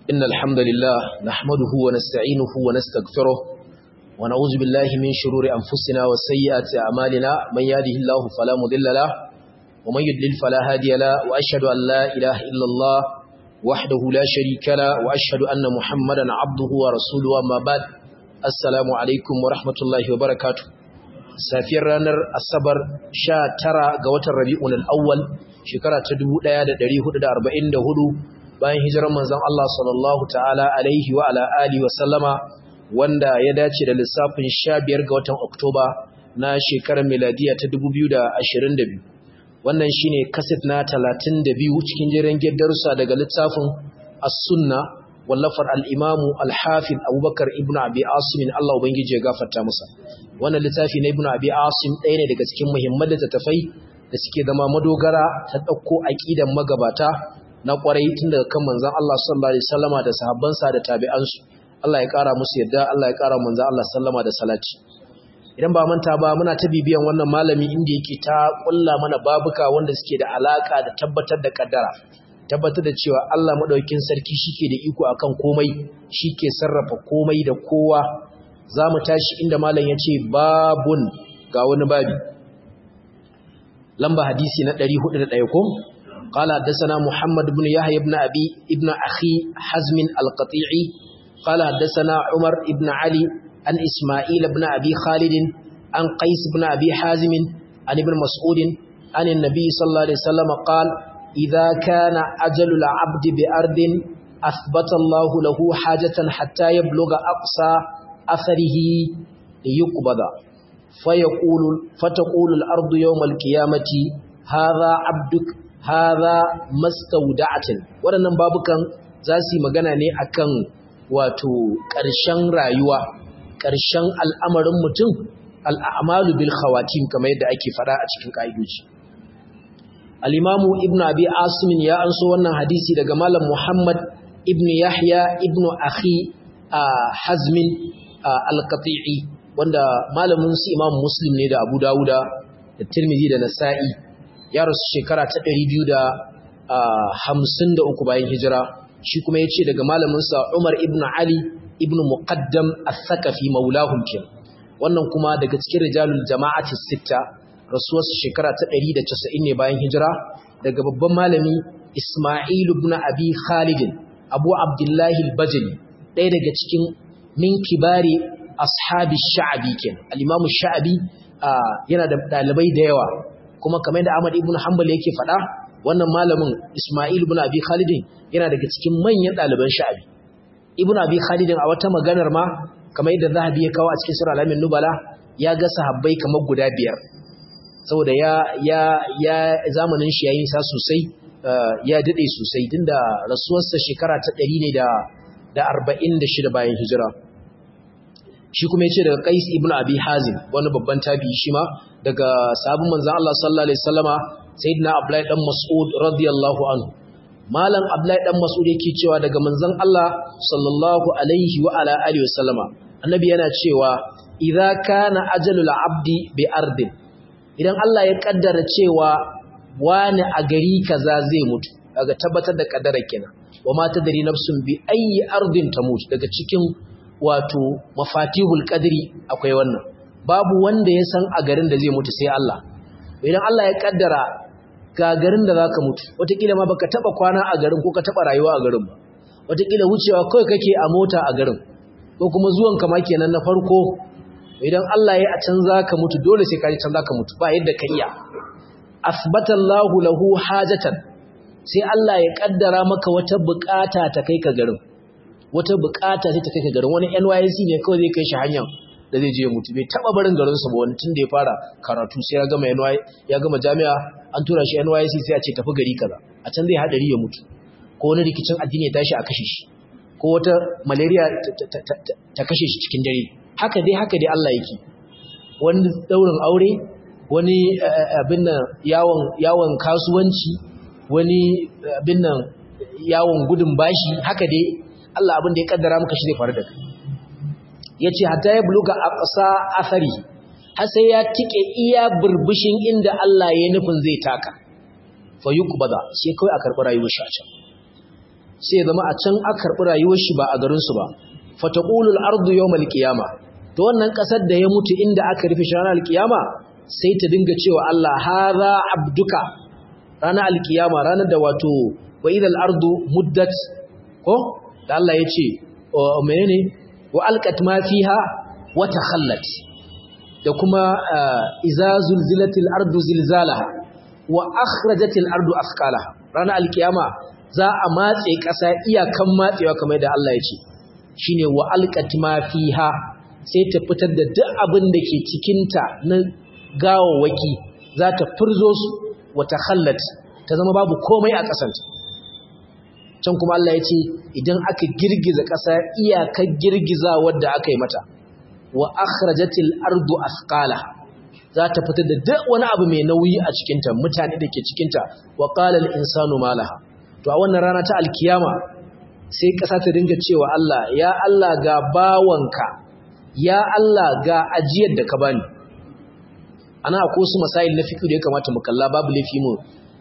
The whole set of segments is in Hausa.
إن الحمد لله نحمده ونستعينه ونستغفره ونعوذ بالله من شرور أنفسنا وسيئات أعمالنا من يهده الله فلا مضل له ومن يضلل فلا هادي له وأشهد أن لا إله إلا الله وحده لا شريك له وأشهد أن محمدا عبده ورسوله أما بعد السلام عليكم ورحمة الله وبركاته safiyar ranar asabar sha tara ga watan rabi'un al'awwal shekara ta 1444 bayan hijirar manzon Allah sallallahu ta'ala alaihi wa ala alihi wa sallama wanda ya dace da lissafin 15 ga watan oktoba na shekarar miladiya ta 2022 wannan shine kaset na 32 cikin jiran darussa daga littafin as-sunna wallafar al'imamu al-hafid abubakar ibn abi asimin Allah Ubangiji ya gafarta musa wannan littafi na ibn abi asim ɗaya ne daga cikin muhimman littattafai da suke zama madogara ta ɗauko aƙidan magabata na ƙwarai tun daga kan manzan Allah sallallahu alaihi sallama da sahabbansa da tabi'ansu Allah ya ƙara musu yadda Allah ya ƙara manzan Allah sallama da salati idan ba manta ba muna ta bibiyan wannan malami inda yake ta ƙulla mana babuka wanda suke da alaƙa da tabbatar da ƙaddara tabbatar da cewa Allah maɗaukin sarki shike da iko akan komai shike sarrafa komai da kowa zamu tashi inda malam yace babun ga wani babi lamba hadisi na 401 ko qala hadathana muhammad ibn yahya ibn abi ibn akhi hazm al-qati'i qala hadathana umar ibn ali an isma'il ibn abi khalid an qais ibn abi hazim an ibn mas'ud an an-nabi sallallahu alaihi wasallam qala إذا كان أجل العبد بأرض أثبت الله له حاجة حتى يبلغ أقصى أثره ليقبض فيقول فتقول الأرض يوم القيامة هذا عبدك هذا ما استودعت waɗannan babukan za su yi magana ne akan wato ƙarshen rayuwa ƙarshen al'amarin mutum al'amalu bil khawatim kamar yadda ake faɗa a cikin ƙa'idoji al'imamu ibn abi asimin ya anso wannan hadisi daga malam muhammad ibn yahya ibn akhi a hazmin al-qati'i wanda malamin su imam muslim ne da abu dawuda da tirmidhi da nasa'i ya rasu shekara ta 253 bayan hijira shi kuma ya ce daga malamin sa umar ibn ali ibn muqaddam al-thaqafi maulahum kin wannan kuma daga cikin rijalul jama'ati sitta rasuwarsu shekara ta 190 ne bayan hijira daga babban malami Ismail ibn Abi Khalid Abu Abdullahi al-Bajali ɗaya daga cikin min kibari ashabi sha'abi ken al-Imam sha'abi yana da dalibai da yawa kuma kamar da Ahmad ibn Hanbal yake faɗa wannan malamin Ismail ibn Abi Khalid yana daga cikin manyan ɗaliban sha'abi Ibn Abi Khalid a wata maganar ma kamar yadda Zahabi ya kawo a cikin Sura Al-Amin Nubala ya ga sahabbai kamar guda biyar saboda ya ya ya zamanin shi yayin sa sosai ya dade sosai tunda rasuwarsa shekara ta 100 ne da da 46 bayan hijira shi kuma yace daga Qais ibn Abi Hazim wani babban tabi'i shi ma daga sahabban manzon Allah sallallahu alaihi wasallama sayyidina Abdullahi dan Mas'ud radiyallahu anhu malam Abdullahi dan Mas'ud yake cewa daga manzon Allah sallallahu alaihi wa ala alihi wasallama annabi yana cewa idza kana ajalul abdi bi ardin idan Allah ya kaddara cewa wani a gari kaza zai mutu daga tabbatar da kaddara kenan wa ma tadri nafsun bi ayi ardin tamut daga cikin wato mafatihul qadri akwai wannan babu wanda ya san a garin da zai mutu sai Allah idan Allah ya kaddara ga garin da zaka mutu wataƙila ma baka taba kwana a garin ko ka taba rayuwa a garin ba wataƙila wucewa kawai kake a mota a garin ko kuma zuwan kama kenan na farko idan Allah ya a can zaka mutu dole sai ka ji can zaka mutu ba yadda ka iya asbatallahu lahu hajatan sai Allah ya kaddara maka wata bukata ta kai ka garin wata bukata sai ta kai ka garin wani NYC ne kawai zai kai shi hanya da zai je ya mutu bai taba barin garin sa ba wani tun da ya fara karatu sai ya gama NY ya gama jami'a an tura shi NYC sai a ce tafi gari kaza a can zai hadari ya mutu ko wani rikicin addini ya tashi a kashe shi ko wata malaria ta kashe shi cikin dare haka dai haka dai Allah yake wani daurin aure wani abin nan yawon yawon kasuwanci wani abin nan yawon gudun bashi haka dai Allah abin da ya kaddara maka shi zai faru da kai yace hatta ya buluga aqsa athari har sai ya tike iya burbushin inda Allah ya nufin zai taka fa yuqbada sai kai a karɓi rayuwar shi a can sai zama a can aka karɓi rayuwar shi ba a garinsu ba fataqulul ardu yawmal qiyama to wannan ƙasar da ya mutu inda aka rufe shi ranar alkiyama sai ta dinga cewa Allah hadha abduka ranar alkiyama ranar da wato wa idal ardu muddat ko da Allah ya ce menene wa alqat ma fiha wa takhallat da kuma iza zulzilatil ardu zilzalaha wa akhrajatil ardu athqalaha ranar alkiyama za a matse ƙasa iyakan matsewa kamar da Allah ya ce shine wa alqat ma fiha sai ta fitar da duk abin da ke cikin ta na gawawaki za ta furzo su wa takhallat ta zama babu komai a ƙasanta can kuma Allah ya ce idan aka girgiza ƙasa iyakar girgiza wadda aka yi mata wa akhrajatil ardu asqala za ta fitar da duk wani abu mai nauyi a cikinta mutane da ke cikinta wa qala al insanu malaha to a wannan rana ta alkiyama sai ƙasa ta dinga cewa Allah ya Allah ga bawanka ya Allah ga ajiyar da ka bani ana akwai su masail na fiqh da ya kamata mu kalla babu laifi mu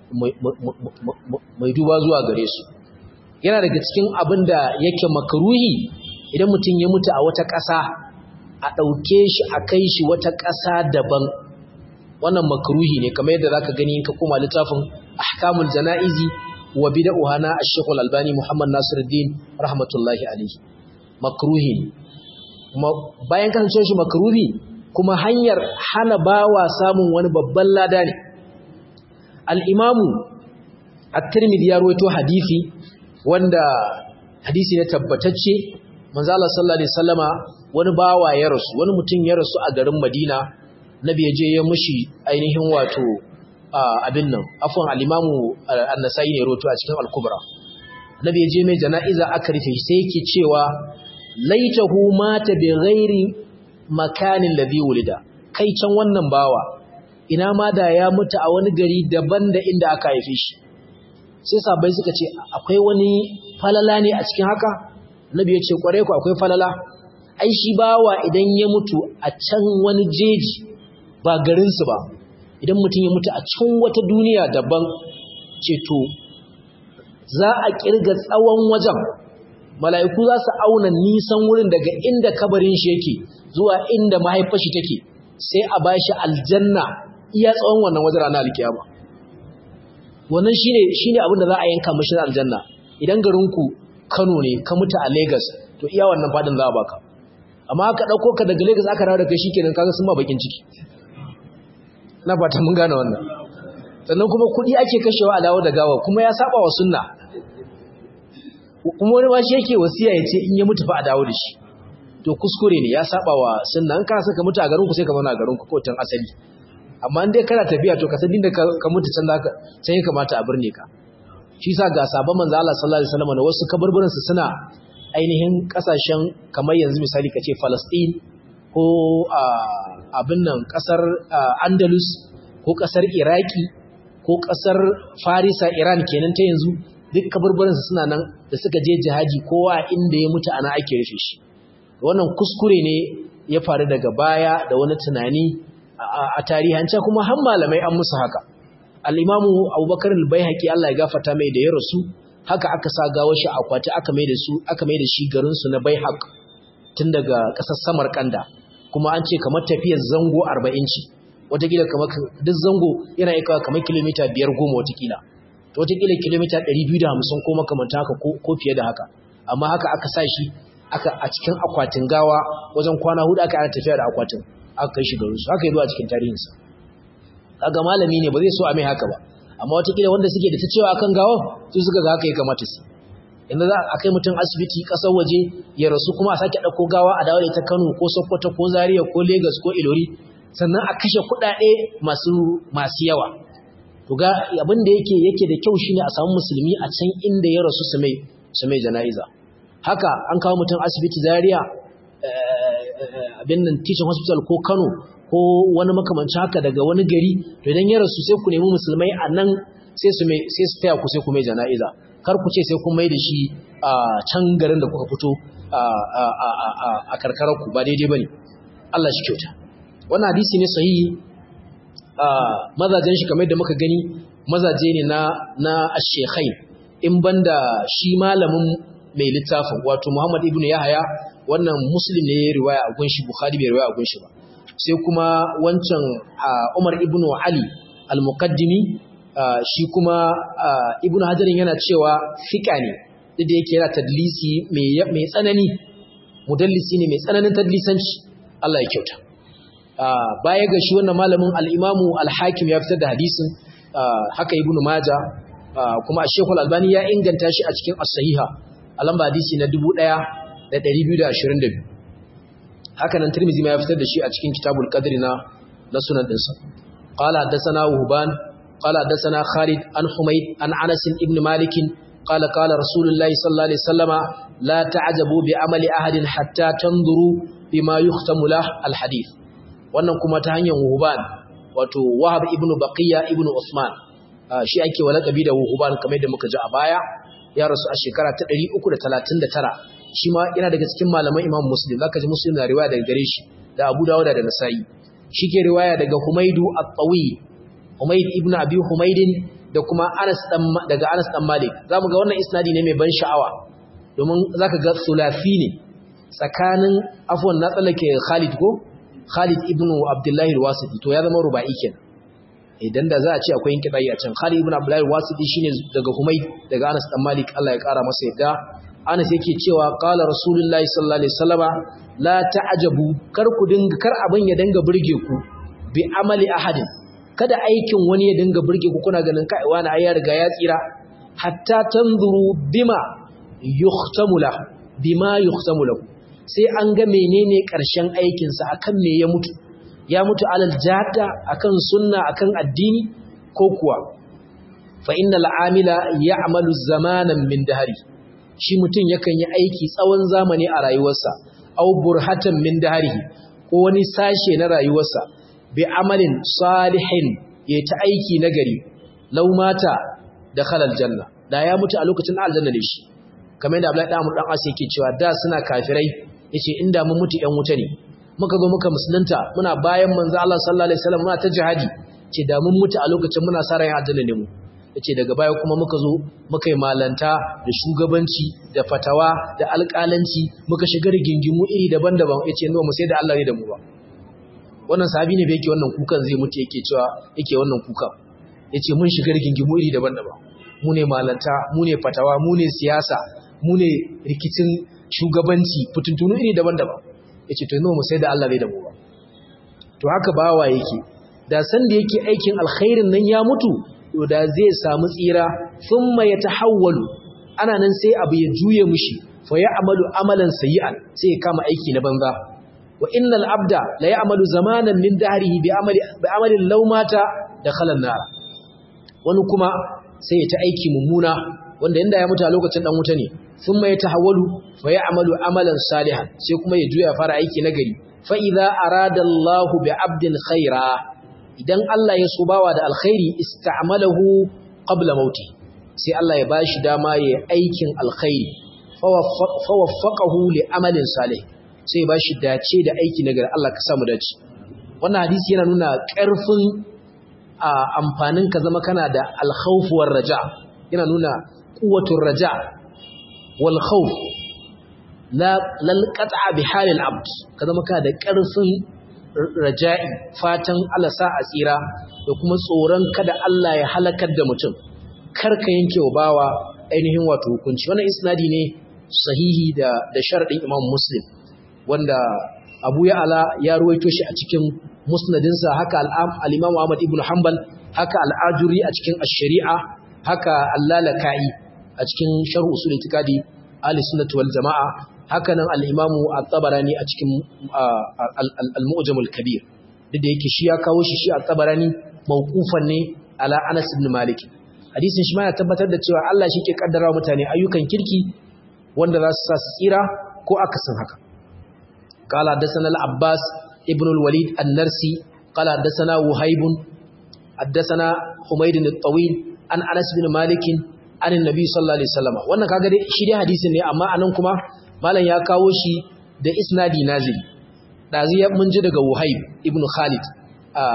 mai duba zuwa gare su yana daga cikin abin da yake makaruhi idan mutum ya mutu a wata ƙasa a ɗauke shi a kai shi wata ƙasa daban wannan makaruhi ne kamar yadda zaka gani in ka koma littafin ahkamul janaizi wa bid'uha na ash-shaykh al-albani muhammad nasiruddin rahmatullahi alayhi makruhi ne kuma bayan kasancewar shi makruhi kuma hanyar hana bawa samun wani babban lada ne al-imamu at-tirmidhi ya rawaito hadisi wanda hadisi ne tabbatacce manzo Allah sallallahu alaihi wasallama wani bawa ya rasu wani mutum ya rasu a garin Madina nabi ya je ya mushi ainihin wato abin nan afwan al-imamu an-nasai ne roto a cikin al-kubra nabi ya je mai jana'iza aka rufe shi sai yake cewa laitahu mata bi ghairi makanin ladhi wulida kai can wannan bawa ina ma da ya mutu a wani gari daban da inda aka haife shi sai sabai suka ce akwai wani falala ne a cikin haka nabi ya ce kware ku akwai falala ai shi bawa idan ya mutu a can wani jeji ba garinsu ba idan mutum ya mutu a can wata duniya daban ce to za a kirga tsawon wajen mala'iku za su auna nisan wurin daga inda kabarin shi yake zuwa inda mahaifashi take sai a bashi aljanna iya tsawon wannan wajen ranar alkiyama wannan shine shine abin da za a yanka mashi aljanna idan garinku Kano ne ka mutu a Lagos to iya wannan fadin za a baka amma aka dauko ka daga Lagos aka dawo da kai shikenan kaga sun ba bakin ciki na fata mun gane wannan sannan kuma kudi ake kashewa a dawo da gawa kuma ya saba wa sunna kuma wani ma shi yake wasiya ya ce in ya mutu fa a dawo da shi to kuskure ne ya saba wa sunna an ka saka mutu a garin ku sai ka zauna a garin ku ko tan asali amma in dai kana tafiya to ka san inda ka mutu can zaka sai ya kamata a birne ka shi sa ga sabon manzo Allah sallallahu alaihi wasallam da wasu kaburburan su suna ainihin kasashen kamar yanzu misali kace Palestine ko abin nan kasar Andalus ko kasar Iraki ko kasar Farisa Iran kenan ta yanzu duk kaburburan su suna nan da suka je jihadi kowa inda ya mutu ana ake rufe shi wannan kuskure ne ya faru daga baya da wani tunani a tarihance kuma har malamai an musu haka al'imamu abubakar al-baihaqi Allah ya gafata mai da ya rasu haka aka sa gawar shi akwati aka mai da su aka mai da shi garin su na baihaq tun daga ƙasar samarkanda kuma an ce kamar tafiyar zango 40 ce watakila kamar duk zango yana yi kamar kilomita 5 goma watakila to watakila kilomita 250 ko makamanta haka ko fiye da haka amma haka aka sa shi aka a cikin akwatin gawa wajen kwana hudu aka ana tafiya da akwatin aka kai shi garin su haka yi zuwa cikin tarihinsa kaga malami ne ba zai so a mai haka ba amma watakila wanda suke da ta cewa akan gawa su suka ga haka ya kamata su inda za a kai mutum asibiti kasar waje ya rasu kuma a sake ɗauko gawa a dawo da ita kano ko sokoto ko zaria ko lagos ko ilori sannan a kashe kuɗaɗe masu masu yawa to ga abin da yake yake da kyau shine a samu musulmi a can inda ya rasu su mai su mai jana'iza haka an kawo mutum asibiti zaria abin nan teaching hospital ko kano ko wani makamancin haka daga wani gari to idan ya rasu sai ku nemi musulmai a nan sai su mai sai su taya ku sai ku mai jana'iza kar ku ce sai kun mai da shi a can garin da kuka fito a karkarar ku ba daidai bane Allah shi kyauta wannan hadisi ne sahihi mazajen shi kamar da muka gani mazaje ne na na ash-shaykhain in banda shi malamin mai littafin wato Muhammad ibn Yahya wannan Muslim ne ya riwaya a gunshi Bukhari bai riwaya a gunshi ba sai kuma wancan Umar ibn Ali al-Muqaddimi shi kuma Ibn Hajar yana cewa fika ne duk da yake yana tadlisi mai tsanani mudallisi ne mai tsananin tadlisanci Allah ya kyauta baya ga shi wannan malamin al-Imamu al-Hakim ya fitar da hadisin haka Ibn Majah kuma Sheikh al-Albani ya inganta shi a cikin as-sahiha a lamba hadisi na 1222 haka nan Tirmidhi ma ya fitar da shi a cikin Kitabul Qadri na na sunan dinsa qala hadathana Wuhban qala hadathana Khalid an Humayd an Anas ibn Malik qala qala Rasulullah sallallahu alaihi wasallama la ta'jabu bi amali ahadin hatta tanzuru bima yuhtamu lah al-hadith wannan kuma ta hanyar Wuhban wato Wahab ibn Baqiya ibn Usman shi ake walakabi da Wuhban kamar da muka ji a baya ya rasu a shekara ta 339 shi ma yana daga cikin malaman Imam Muslim zaka ji Muslim na riwaya daga gare shi da Abu Dawud da Nasa'i shi ke riwaya daga Humaydu At-Tawi Humayd ibn Abi Humaydin da kuma Anas dan daga Anas dan Malik zamu ga wannan isnadi ne mai ban sha'awa domin zaka ga sulafi ne tsakanin afwan na tsallake Khalid ko Khalid ibn Abdullah al-Wasiti to ya zama ruba'i kenan idan da za a ce akwai kiɗayi a can Khalid ibn Abdullah al-Wasiti shine daga Humayd daga Anas dan Malik Allah ya kara masa yadda Anas yake cewa qala Rasulullahi sallallahu alaihi wasallama la ta'jabu kar ku dinga kar abin ya dinga burge ku bi amali ahadin kada aikin wani ya dinga burge ku kuna ganin kai wani ai ya riga ya tsira hatta tanzuru bima yuhtamu lahu bima yuhtamu lahu sai an ga menene ƙarshen aikinsa akan me ya mutu ya mutu alal jada akan sunna akan addini ko kuwa fa innal amila ya'malu zamanan min dahri shi mutun yakan yi aiki tsawon zamani a rayuwarsa aw burhatan min dahrihi ko wani sashe na rayuwarsa bi amalin salihin ya ta aiki nagari law mata dakhala aljanna da ya mutu a lokacin aljanna ne shi kamar yadda Abdullahi dan dan Asi yake cewa da suna kafirai yace inda mun mutu ƴan wuta ne muka zo muka musulunta muna bayan manzo Allah sallallahu alaihi wasallam muna ta jihadi ce da mun mutu a lokacin muna sa ran aljanna ne mu yace daga baya kuma muka zo muka yi malanta da shugabanci da fatawa da alƙalanci muka shiga rigingimu iri daban-daban yace no mu sai da Allah ne da mu ba wannan sahabi ne da yake wannan kukan zai mutu yake cewa yake wannan kukan yace mun shiga rigingimu iri daban-daban mu ne malanta mu ne fatawa mu ne siyasa mu ne rikicin shugabanci fitintunu iri daban-daban yace to mu sai da Allah ne da mu ba to haka bawa yake da san da yake aikin alkhairin nan ya mutu to da zai samu tsira thumma yatahawwalu ana nan sai abu ya juye mushi fa ya'malu amalan sayyi'an sai ya kama aiki na banza wa innal abda la ya'malu zamanan min dahrihi bi amali bi amalin law mata dakhala an-nar wani kuma sai ya ta aiki mummuna wanda inda ya mutu a lokacin dan wuta ne sun mai tahawwalu fa ya'malu amalan salihan sai kuma ya juya fara aiki nagari fa idza arada Allah bi 'abdin khaira idan Allah ya so bawa da alkhairi ista'malahu qabla mauti sai Allah ya bashi dama ya aikin alkhairi fa waffaqahu li amalin salih sai ya bashi dace da aiki nagari Allah ka samu dace wannan hadisi yana nuna ƙarfin a amfanin ka zama kana da alkhawfuwar raja yana nuna quwwatur raja wal khawf la lal qat'a bi halil abd ka zama kana da ƙarfin raja'i fatan Allah sa a tsira da kuma tsoron kada Allah ya halakar da mutum karka yanke wa bawa ainihin wato hukunci wannan isnadi ne sahihi da da sharadin Imam Muslim wanda Abu Ya'la ya ruwaito shi a cikin musnadinsa haka al-Imam Ahmad ibn Hanbal haka al-Ajuri a cikin ash-Shari'a haka al-Lalaka'i a cikin Sharh Usul Itikadi Ahli-Sunnah wal Jama'a haka nan al-Imam At-Tabarani a cikin al-Mu'jam al-Kabir duk da yake shi ya kawo shi shi At-Tabarani mawqufan ne ala Anas ibn Malik hadisin shi ma ya tabbatar da cewa Allah shi ke kaddara mutane ayyukan kirki wanda za su sa su tsira ko akasin haka قال حدثنا العباس ابن الوليد النرسي قال حدثنا وهيب حدثنا حميد الطويل عن انس بن مالك عن النبي صلى الله عليه وسلم wannan kaga dai shi dai hadisin ne amma anan kuma malam ya kawo shi da isnadi nazili dazi ya mun ji daga Wahib ibn Khalid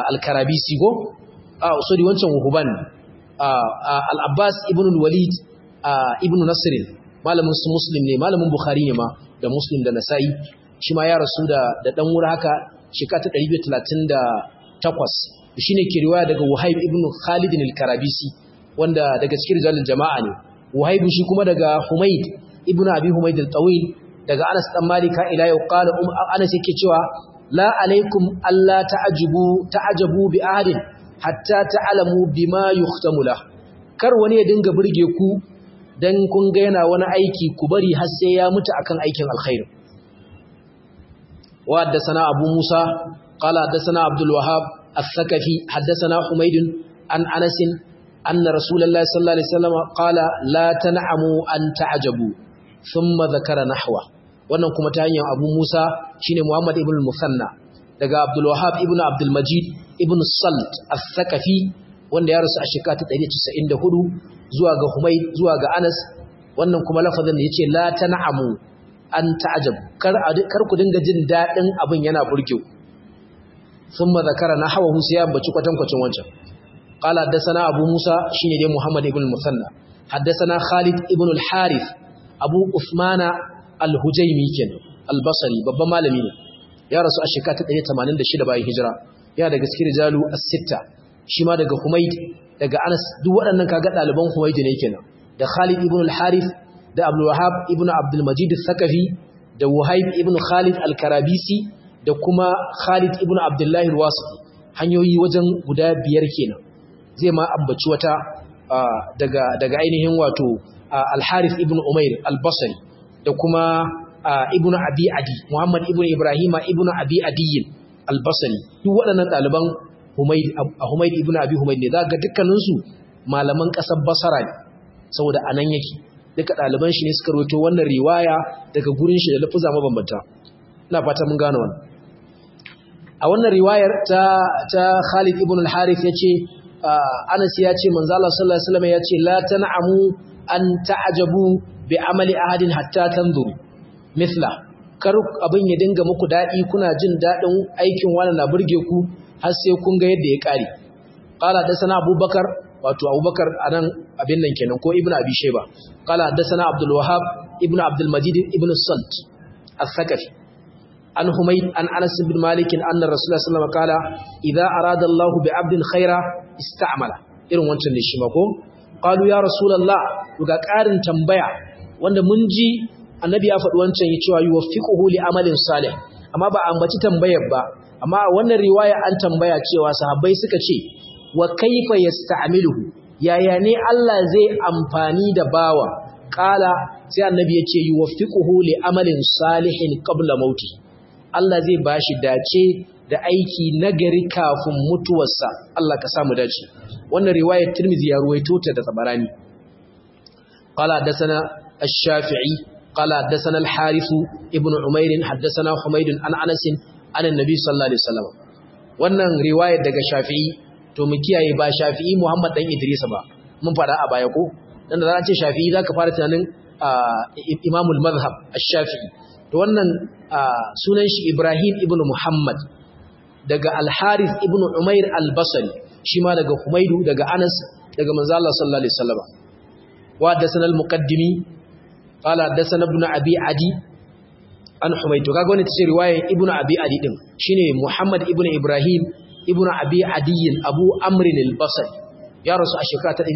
al-Karabisi go ah sorry wancan Wuhuban al-Abbas ibn al-Walid ibnu nasirin malamin su muslim ne malamin bukhari ne ma da muslim da nasa'i shi ma ya rasu da da dan wuri haka shekara ta 238 shine ke riwaya daga wahib ibnu khalid al-karabisi wanda daga cikin rijalul jama'a ne wahib shi kuma daga humayd ibnu abi humayd al-tawil daga anas dan malika ila yau qala um anas yake cewa la alaikum alla ta'ajibu ta'ajabu bi ahadin hatta ta'lamu bima yuhtamu la kar wani ya dinga burge ku dan kun ga yana wani aiki ku bari har sai ya mutu akan aikin alkhairi wa haddathana abu musa qala haddathana abdul wahhab الثقفي حدثنا حميد عن أنس أن رسول الله صلى الله عليه وسلم قال لا تنعموا أن تعجبوا ثم ذكر نحوه wannan kuma ta hanyar Abu Musa shine Muhammad ibn al-Musanna daga Abdul Wahhab ibn Abdul Majid ibn Salt al-Thaqafi wanda ya rasu a shekara ta 194 zuwa ga Humayd zuwa ga Anas wannan kuma lafazin da yace la tan'amu an ta'ajab kar kar ku dinga jin dadin abin yana burge ku thumma zakara nahwahu sai ya ambaci kwatankwacin wancan qala haddathana Abu Musa shine dai Muhammad ibn al-Musanna haddathana Khalid ibn al-Harith Abu Uthmana al-Hujaymi kenan al-Basri babban malami ne ya rasu a shekara ta 186 bayan hijira ya daga cikin rijalu as-sitta shi ma daga Humayd daga Anas duk waɗannan kaga ɗaliban Humayd ne kenan da Khalid ibn al-Harith da Abdul Wahhab ibn Abdul Majid al-Thaqafi da Wahib ibn Khalid al-Karabisi da kuma Khalid ibn Abdullah al-Wasiti hanyoyi wajen guda biyar kenan zai ma ambaci wata daga daga ainihin wato al-Harith ibn Umair al-Basri da kuma ibn Abi Adi Muhammad ibn Ibrahim ibn Abi Adi al-Basri duk waɗannan ɗaliban Humayd Humayd ibn Abi Humayd ne zaka dukkanin su malaman ƙasar Basra ne saboda anan yake duka ɗaliban shi ne suka rawaito wannan riwaya daga gurin shi da lafuza mabambanta ina fata mun gane wannan a wannan riwayar ta ta Khalid ibn al-Harith yace Anas ya ce manzo Allah sallallahu alaihi wasallam ya ce la tan'amu an ta'ajabu bi amali ahadin hatta tanzuru mithla kar abin ya dinga muku dadi kuna jin dadin aikin wani na burge ku har sai kun ga yadda ya kare qala da sana abubakar wato abubakar anan abin nan kenan ko ibnu abi shayba qala da sana abdul wahhab ibnu abdul majid ibnu salt al-thaqafi an humayd an anas ibn malik anna rasulullah sallallahu alaihi wasallam qala idza arada allah bi abdin khaira ista'mala irin wancan ne shi ma ko qalu ya rasulullah ga ƙarin tambaya wanda mun ji annabi ya faɗi wancan ya cewa yuwaffiquhu li amalin salih amma ba ambaci tambayar ba amma wannan riwaya an tambaya cewa sahabbai suka ce wa kaifa yasta'miluhu yaya ne Allah zai amfani da bawa kala sai annabi ya ce yuwaffiquhu li amalin salihin qabla mauti Allah zai bashi dace da aiki nagari kafin mutuwarsa Allah ka samu dace wannan riwayar Tirmidhi ya ruwaito ta da Tabarani قال حدثنا الشافعي قال حدثنا الحارث ابن عمير حدثنا حميد عن انس عن النبي صلى الله عليه وسلم wannan riwayar daga Shafi'i to mu kiyaye ba Shafi'i Muhammad dan Idris ba mun fara a baya ko dan da ce Shafi'i zaka fara tunanin Imamul Madhhab Ash-Shafi'i to wannan sunan shi Ibrahim ibn Muhammad daga Al-Harith ibn Umair Al-Basri shi ma daga Humaydu daga Anas daga manzo Allah sallallahu alaihi wasallam وحدثنا المقدمي قال حدثنا ابن ابي عدي an humaytu kaga wannan tace riwayar ibnu abi adi din shine muhammad ibnu ibrahim ibnu abi adi abu amr al-basri ya rasu a shekara ta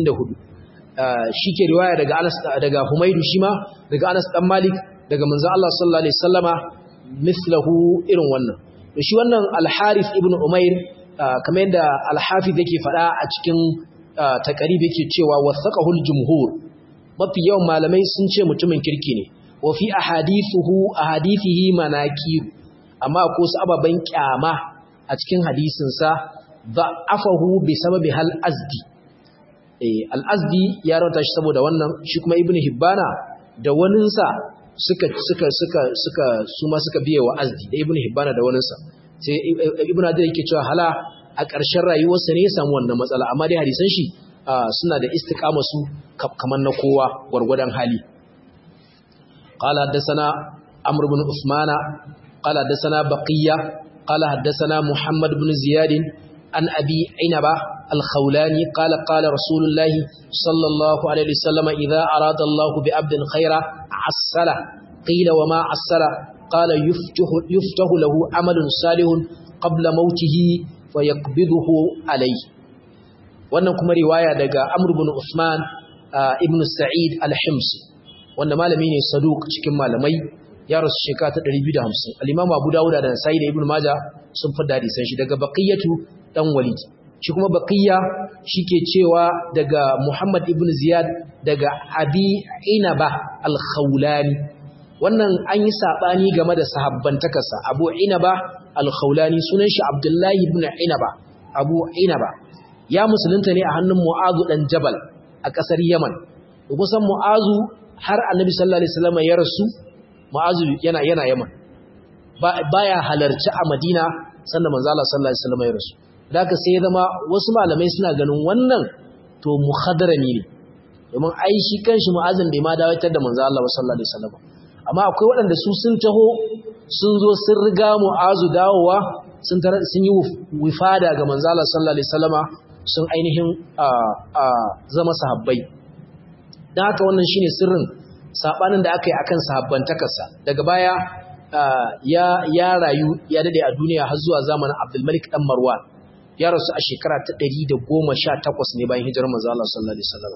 194 shike riwaya daga anas daga humaydu shima daga anas dan malik daga manzo Allah sallallahu alaihi wasallama mislahu irin wannan to shi wannan al-harith ibnu umair kamar yadda al-hafiz yake fada a cikin taqrib yake cewa wasaqahul jumhur mafi yawan malamai sun ce mutumin kirki ne wa fi ahadithuhu ahadithihi manakir amma ko su ababan kyama a cikin hadisin sa da'afahu bi sababi hal azdi eh al azdi ya rawata shi saboda wannan shi kuma ibnu hibbana da wanin sa suka suka suka suka su ma suka biye wa azdi da ibnu hibbana da wanin sa sai ibnu hadir yake cewa hala a ƙarshen rayuwarsa ne ya samu wannan matsala amma dai hadisan shi suna da istiqama su kamar na kowa gwargwadon hali قال حدثنا عمرو بن عثمان قال حدثنا بقية قال حدثنا محمد بن زياد عن أبي عنبة الخولاني قال قال رسول الله صلى الله عليه وسلم إذا أراد الله بعبد خيرا عسله قيل وما عسله قال يفتح, يفتح له عمل صالح قبل موته فيقبضه عليه wannan kuma riwaya daga Amr ibn Uthman ibn Sa'id al-Himsi wanda malami ne saduq cikin malamai ya rasu shekara ta 250 al-Imam Abu Dawud da Nasa'i da Ibn Majah sun fada hadisan shi daga Baqiyatu dan Walid shi kuma Baqiya shike cewa daga Muhammad ibn Ziyad daga Abi Inaba al-Khawlani wannan an yi sabani game da sahabbantakarsa Abu Inaba al-Khawlani sunan shi Abdullahi ibn Inaba Abu Inaba ya musulunta ne a hannun Mu'azu dan Jabal a ƙasar Yaman kusan Mu'azu har Annabi sallallahu alaihi wasallam ya rasu Mu'azu yana yana Yaman baya halarci a Madina sannan manzo Allah sallallahu alaihi wasallam ya rasu daga sai ya zama wasu malamai suna ganin wannan to muhadarami ne domin ai shi kanshi Mu'azin bai ma dawatar da manzo Allah sallallahu alaihi wasallam amma akwai waɗanda su sun taho sun zo sun riga Mu'azu dawowa sun sun yi wifada ga manzo Allah sallallahu alaihi wasallama sun ainihin zama sahabbai don haka wannan shine sirrin sabanin da aka yi akan sahabbantakarsa daga baya ya rayu ya dade a duniya har zuwa zamanin Abdulmalik dan Marwan ya rasu a shekara ta 118 ne bayan hijirar manzo Allah sallallahu alaihi wasallam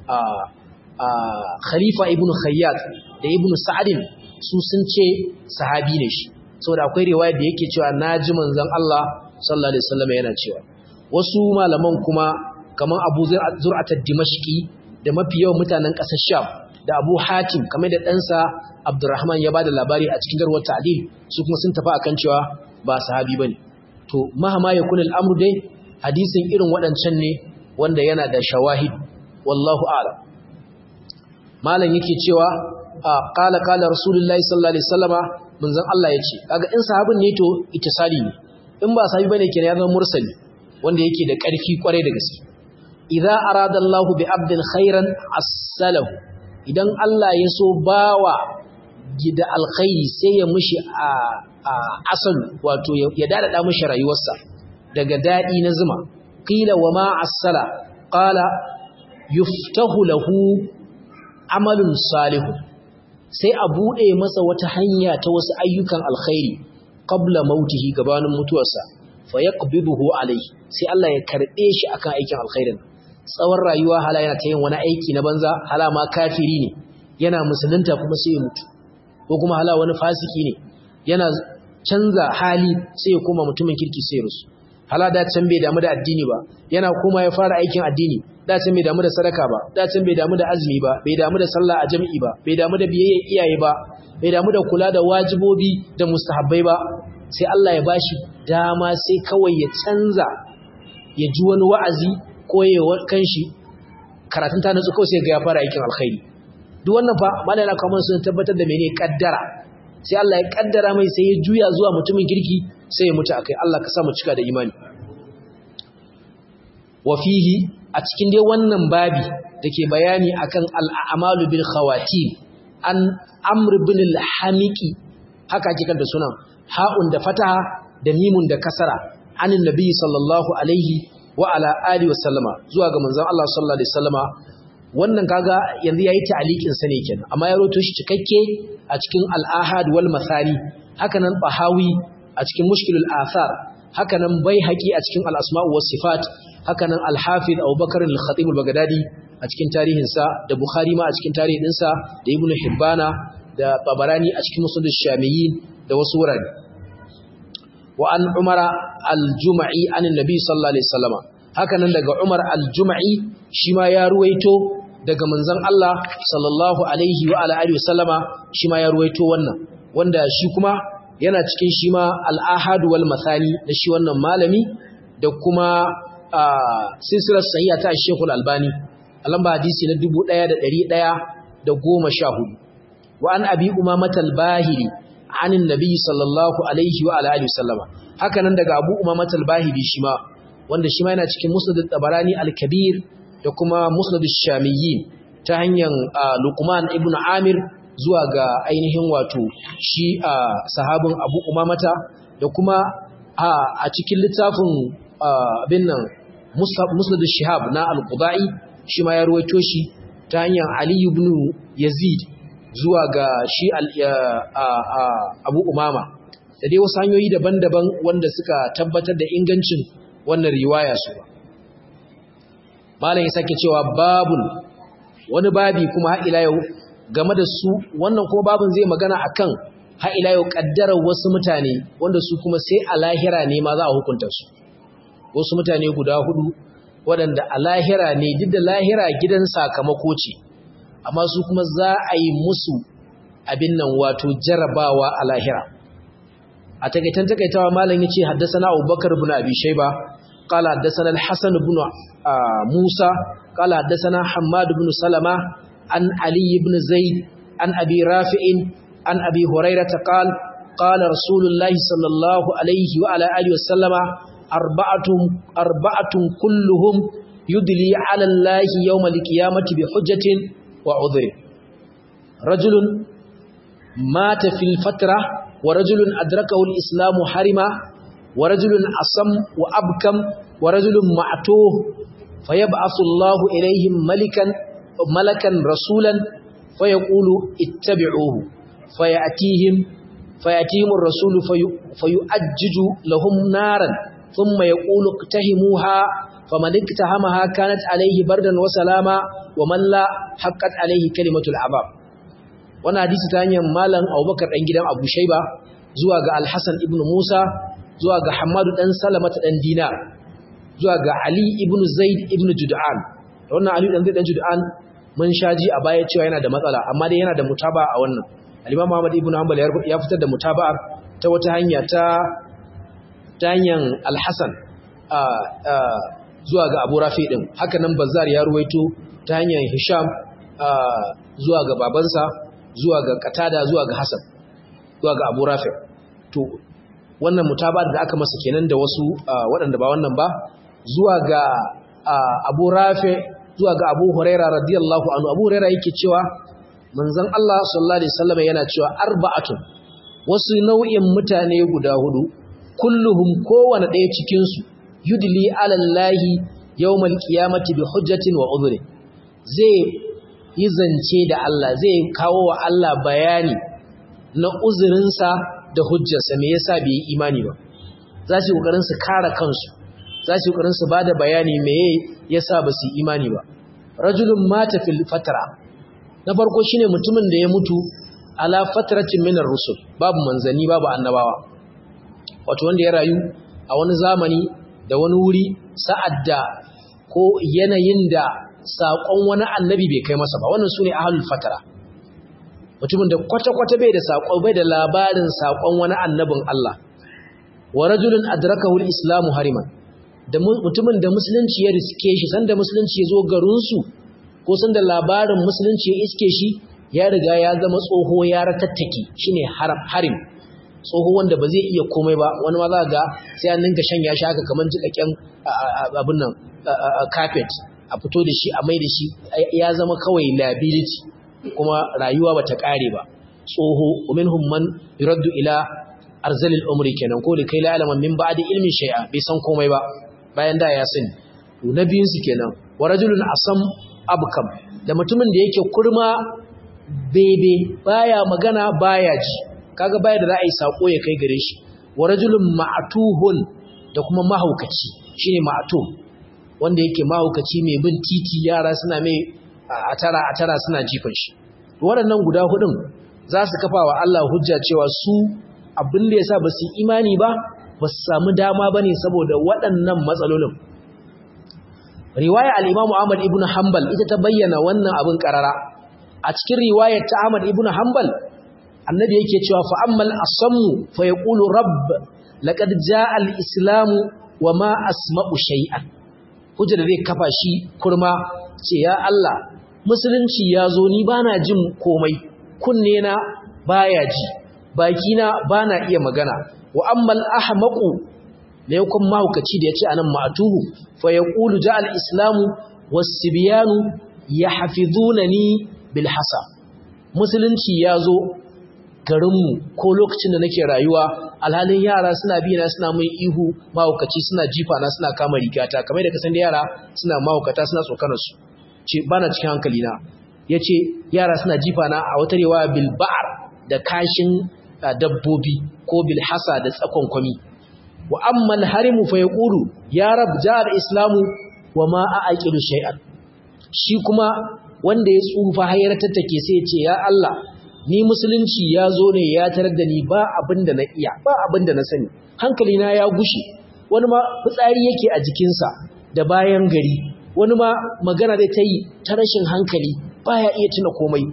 Khalifa ibn Khayyat da ibn Sa'din su sun ce sahabi ne shi saboda akwai riwaya da yake cewa naji manzon Allah sallallahu alaihi wasallam yana cewa wasu malaman kuma kamar abu zur'atar dimashki da mafi yawan mutanen ƙasar sham da abu hatim kamar da ɗansa abdurrahman ya ba da labari a cikin garwar ta'adil su kuma sun tafi akan cewa ba sahabi ba ne to mahama ya kunil amru dai hadisin irin waɗancan ne wanda yana da shawahid wallahu a'lam malam yake cewa qala qala rasulullahi sallallahu alaihi wasallama manzon Allah yace kaga in sahabin ne to ittisali ne in ba sahabi bane kenan ya zama mursali wanda yake da ƙarfi kwarai da gaske idza arada Allah bi abdin khairan asalahu idan Allah ya so bawa gida alkhairi sai ya mushi a asal wato ya dadada mushi rayuwarsa daga dadi na zuma qila wa ma asala qala yuftahu lahu amalun salihun sai a bude masa wata hanya ta wasu ayyukan alkhairi qabla mautihi gabanin mutuwarsa fa yaqbiduhu alayhi sai Allah ya karbe shi akan aikin alkhairin tsawon rayuwa hala yana ta yin wani aiki na banza hala ma kafiri ne yana musulunta kuma sai ya mutu ko kuma hala wani fasiki ne yana canza hali sai ya koma mutumin kirki sai ya rusu hala da can bai damu da addini ba yana kuma ya fara aikin addini da can bai damu da sadaka ba da can bai damu da azumi ba bai damu da sallah a jami'i ba bai damu da biyayya iyaye ba bai damu da kula da wajibobi da mustahabbai ba sai Allah ya bashi dama sai kawai ya canza ya ji wani wa'azi ko ya kanshi karatun ta nutsu kawai sai ga ya fara aikin alkhairi duk wannan fa malai na kawo sun tabbatar da mene kaddara sai Allah ya kaddara mai sai ya juya zuwa mutumin kirki sai ya mutu akai Allah ka sa mu cika da imani wa fihi a cikin dai wannan babi dake bayani akan al'amalu bil khawatim an amr bin al-hamiki haka ake kanta sunan ha'un da fataha da mimun da kasara anin nabi sallallahu alaihi wa ala alihi wa sallama zuwa ga manzon Allah sallallahu alaihi wasallama wannan kaga yanzu yayi ta'liqin sa ne kenan amma ya roto shi cikakke a cikin al-ahad wal masani hakanan bahawi a cikin mushkilul athar hakanan baihaqi a cikin al-asma' was sifat hakanan al-hafiz Abubakar al-Khatib al-Baghdadi a cikin tarihin sa da Bukhari ma a cikin tarihin sa da Ibn Hibbana da Tabarani a cikin Musnad ash-Shamiyyin da wasu wurare wa an Umar al-Jum'i an Nabi sallallahu alaihi wasallama hakanan daga Umar al-Jum'i shi ma ya ruwaito daga manzon Allah sallallahu alaihi wa ala alihi wasallama shi ma ya ruwaito wannan wanda shi kuma yana cikin shi ma al-ahad wal mathani da shi wannan malami da kuma silsilar sahiha ta Sheikh al-Albani lamba hadisi na 1114 wa an abi umamah al-bahili an annabi sallallahu alaihi wa ala alihi wasallama hakanan daga abu umamah al-bahili shi ma wanda shi ma yana cikin musnad al-tabarani al-kabir da kuma musnad ash-shamiyyin ta hanyar luqman ibn amir zuwa ga ainihin wato shi sahabin abu umamata da kuma a cikin littafin abin nan musnad shihab na al-qudai shi ma ya ruwaito shi ta hanyar ali ibn yazid zuwa ga shi abu umama da dai wasu hanyoyi daban-daban wanda suka tabbatar da ingancin wannan riwaya su ba malam ya sake cewa babun wani babi kuma har ila yau game da su wannan kuma babun zai magana akan har ila yau kaddarar wasu mutane wanda su kuma sai a lahira ne ma za a hukunta su wasu mutane guda hudu waɗanda a lahira ne duk da lahira gidan sakamako ce amma su kuma za a yi musu abin nan wato jarabawa a lahira a takaitan takaitawa malam yace haddathana Abubakar ibn Abi Shayba qala haddathana al-Hasan ibn Musa qala haddathana Hammad ibn Salama an Ali ibn Zaid an Abi Rafi'in an Abi Hurairah qala qala Rasulullahi sallallahu alaihi wa ala alihi wasallama arba'atun arba'atun kulluhum yudli ala Allah yawm al-qiyamati bi hujjatin wa udhri rajulun mata fil fatrah ورجل أدركه الإسلام حرما ورجل أصم وأبكم ورجل معتوه فيبعث الله إليهم ملكا ملكا رسولا فيقول اتبعوه فيأتيهم فيأتيهم الرسول في فيؤجج لهم نارا ثم يقول اقتهموها فمن اقتهمها كانت عليه بردا وسلاما ومن لا حقت عليه كلمة العذاب wani hadisi ta hanyar malam abubakar ɗan gidan abu shaiba zuwa ga alhassan ibn musa zuwa ga hamadu ɗan salamata ɗan dina zuwa ga ali ibn zaid ibn jud'an da wannan ali ɗan zaid ɗan jud'an mun shaji a baya cewa yana da matsala amma dai yana da mutaba a wannan alimam muhammad ibn hanbal ya fitar da mutaba ta wata hanya ta ta hanyar alhassan zuwa ga abu rafi ɗin haka nan bazar ya ruwaito ta hanyar hisham zuwa ga babansa zuwa ga katada zuwa ga hasan zuwa ga abu rafi to wannan mutabar da aka masa kenan da wasu waɗanda ba wannan ba zuwa ga abu rafi zuwa ga abu huraira radiyallahu anhu abu huraira yake cewa manzon Allah sallallahu alaihi wasallam yana cewa arba'atun wasu nau'in mutane guda hudu kulluhum kowane ɗaya cikin su yudli ala llahi yawmal qiyamati bi hujjatin wa udhri zai yi zance da Allah zai kawo wa Allah bayani na uzurinsa da hujjarsa me yasa bai yi imani ba za su kokarin su kare kansu za su kokarin su bada bayani me yasa ba su yi imani ba rajulun mata fil fatra na farko shine mutumin da ya mutu ala fatratin minar rusul babu manzani babu annabawa wato wanda ya rayu a wani zamani da wani wuri sa'ad da ko yanayin da saƙon wani annabi bai kai masa ba wannan su ne ahalul fatara mutumin da kwata-kwata bai da saƙon bai da labarin saƙon wani annabin Allah wa rajulun adrakahu islamu hariman da mutumin da musulunci ya riske shi sanda musulunci ya zo garinsu ko sanda labarin musulunci ya iske shi ya riga ya zama tsoho ya ratattake shine harim tsoho wanda ba zai iya komai ba wani ma za ga sai an ninka shan ya haka kamar jikakken abin nan carpet a fito da shi a mai da shi ya zama kawai liability kuma rayuwa bata kare ba tsoho minhum man yuraddu ila arzalil umri kenan ko da kai la alaman min ba'di ilmin shay'a bai san komai ba bayan da ya sani to na biyun su kenan wa rajulun asam abkam da mutumin da yake kurma bebe baya magana baya ji kaga baya da za a yi sako ya kai gare shi wa rajulun ma'tuhun da kuma mahaukaci shine ma'tuh wanda yake mahaukaci mai bin titi yara suna mai a tara a tara suna jifan shi waɗannan guda hudun za su kafa wa Allah hujja cewa su abin da yasa ba su imani ba ba su samu dama ba ne saboda waɗannan matsalolin riwaya al-imamu Ahmad ibn Hanbal ita ta bayyana wannan abin karara a cikin riwayar ta Ahmad ibn Hanbal annabi yake cewa fa ammal asammu fa yaqulu rabb laqad jaa al-islamu wa ma asma'u shay'an hujja da zai kafa shi kurma ce ya Allah musulunci ya zo ni bana jin komai kunne na baya ji baki na bana iya magana wa ammal ahmaqu ne kun mahaukaci da yace anan ma'tuhu fa yaqulu ja'al islamu was-sibyanu yahfizunani bil hasa musulunci ya zo garinmu ko lokacin da nake rayuwa alhalin yara suna bi na suna mai ihu mahaukaci suna jifa na suna kama rigata kamar da kasan da yara suna mahaukata suna tsokanar su ce bana cikin hankali na yace yara suna jifa na a wata riwaya bil ba'ar da kashin dabbobi ko bil hasa da tsakon kwami wa amma al harimu fa yaqulu ya rab ja'al islamu wa ma a'qilu shay'an shi kuma wanda ya tsufa hayar tattake sai ya ce ya Allah ni musulunci ya zo ne ya tarar da ni ba abin da na iya ba abin da na sani hankali na ya gushe wani ma fitsari yake a jikinsa da bayan gari wani ma magana da ta yi ta rashin hankali baya iya tuna komai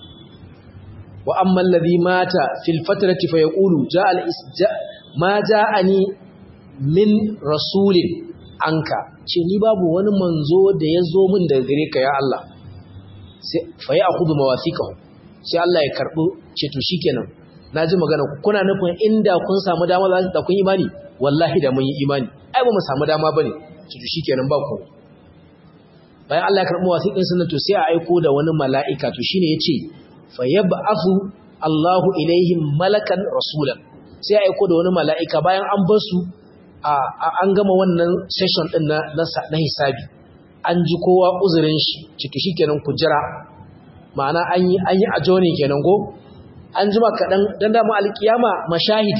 wa amma alladhi mata fil fatrati fa yaqulu ja'a ma ja'ani min rasulin anka ce ni babu wani manzo da ya zo min daga gare ka ya Allah sai fa ya'khudhu mawathiqahu sai Allah ya karɓi ce to shikenan naji magana kuna nufin inda kun samu dama za da kun imani wallahi da mun yi imani ai ba mu samu dama bane ce to shikenan ba ku bayan Allah ya karɓi wasiƙin sunan to sai a aiko da wani mala'ika to shine yace fa yab'athu Allahu ilaihim malakan rasulan sai a aiko da wani mala'ika bayan an bar su an gama wannan session din na na hisabi an ji kowa uzurin shi ciki shikenan ku jira ma'ana an yi an yi ajonin kenan go an jima kaɗan dan da mu alkiyama mashahid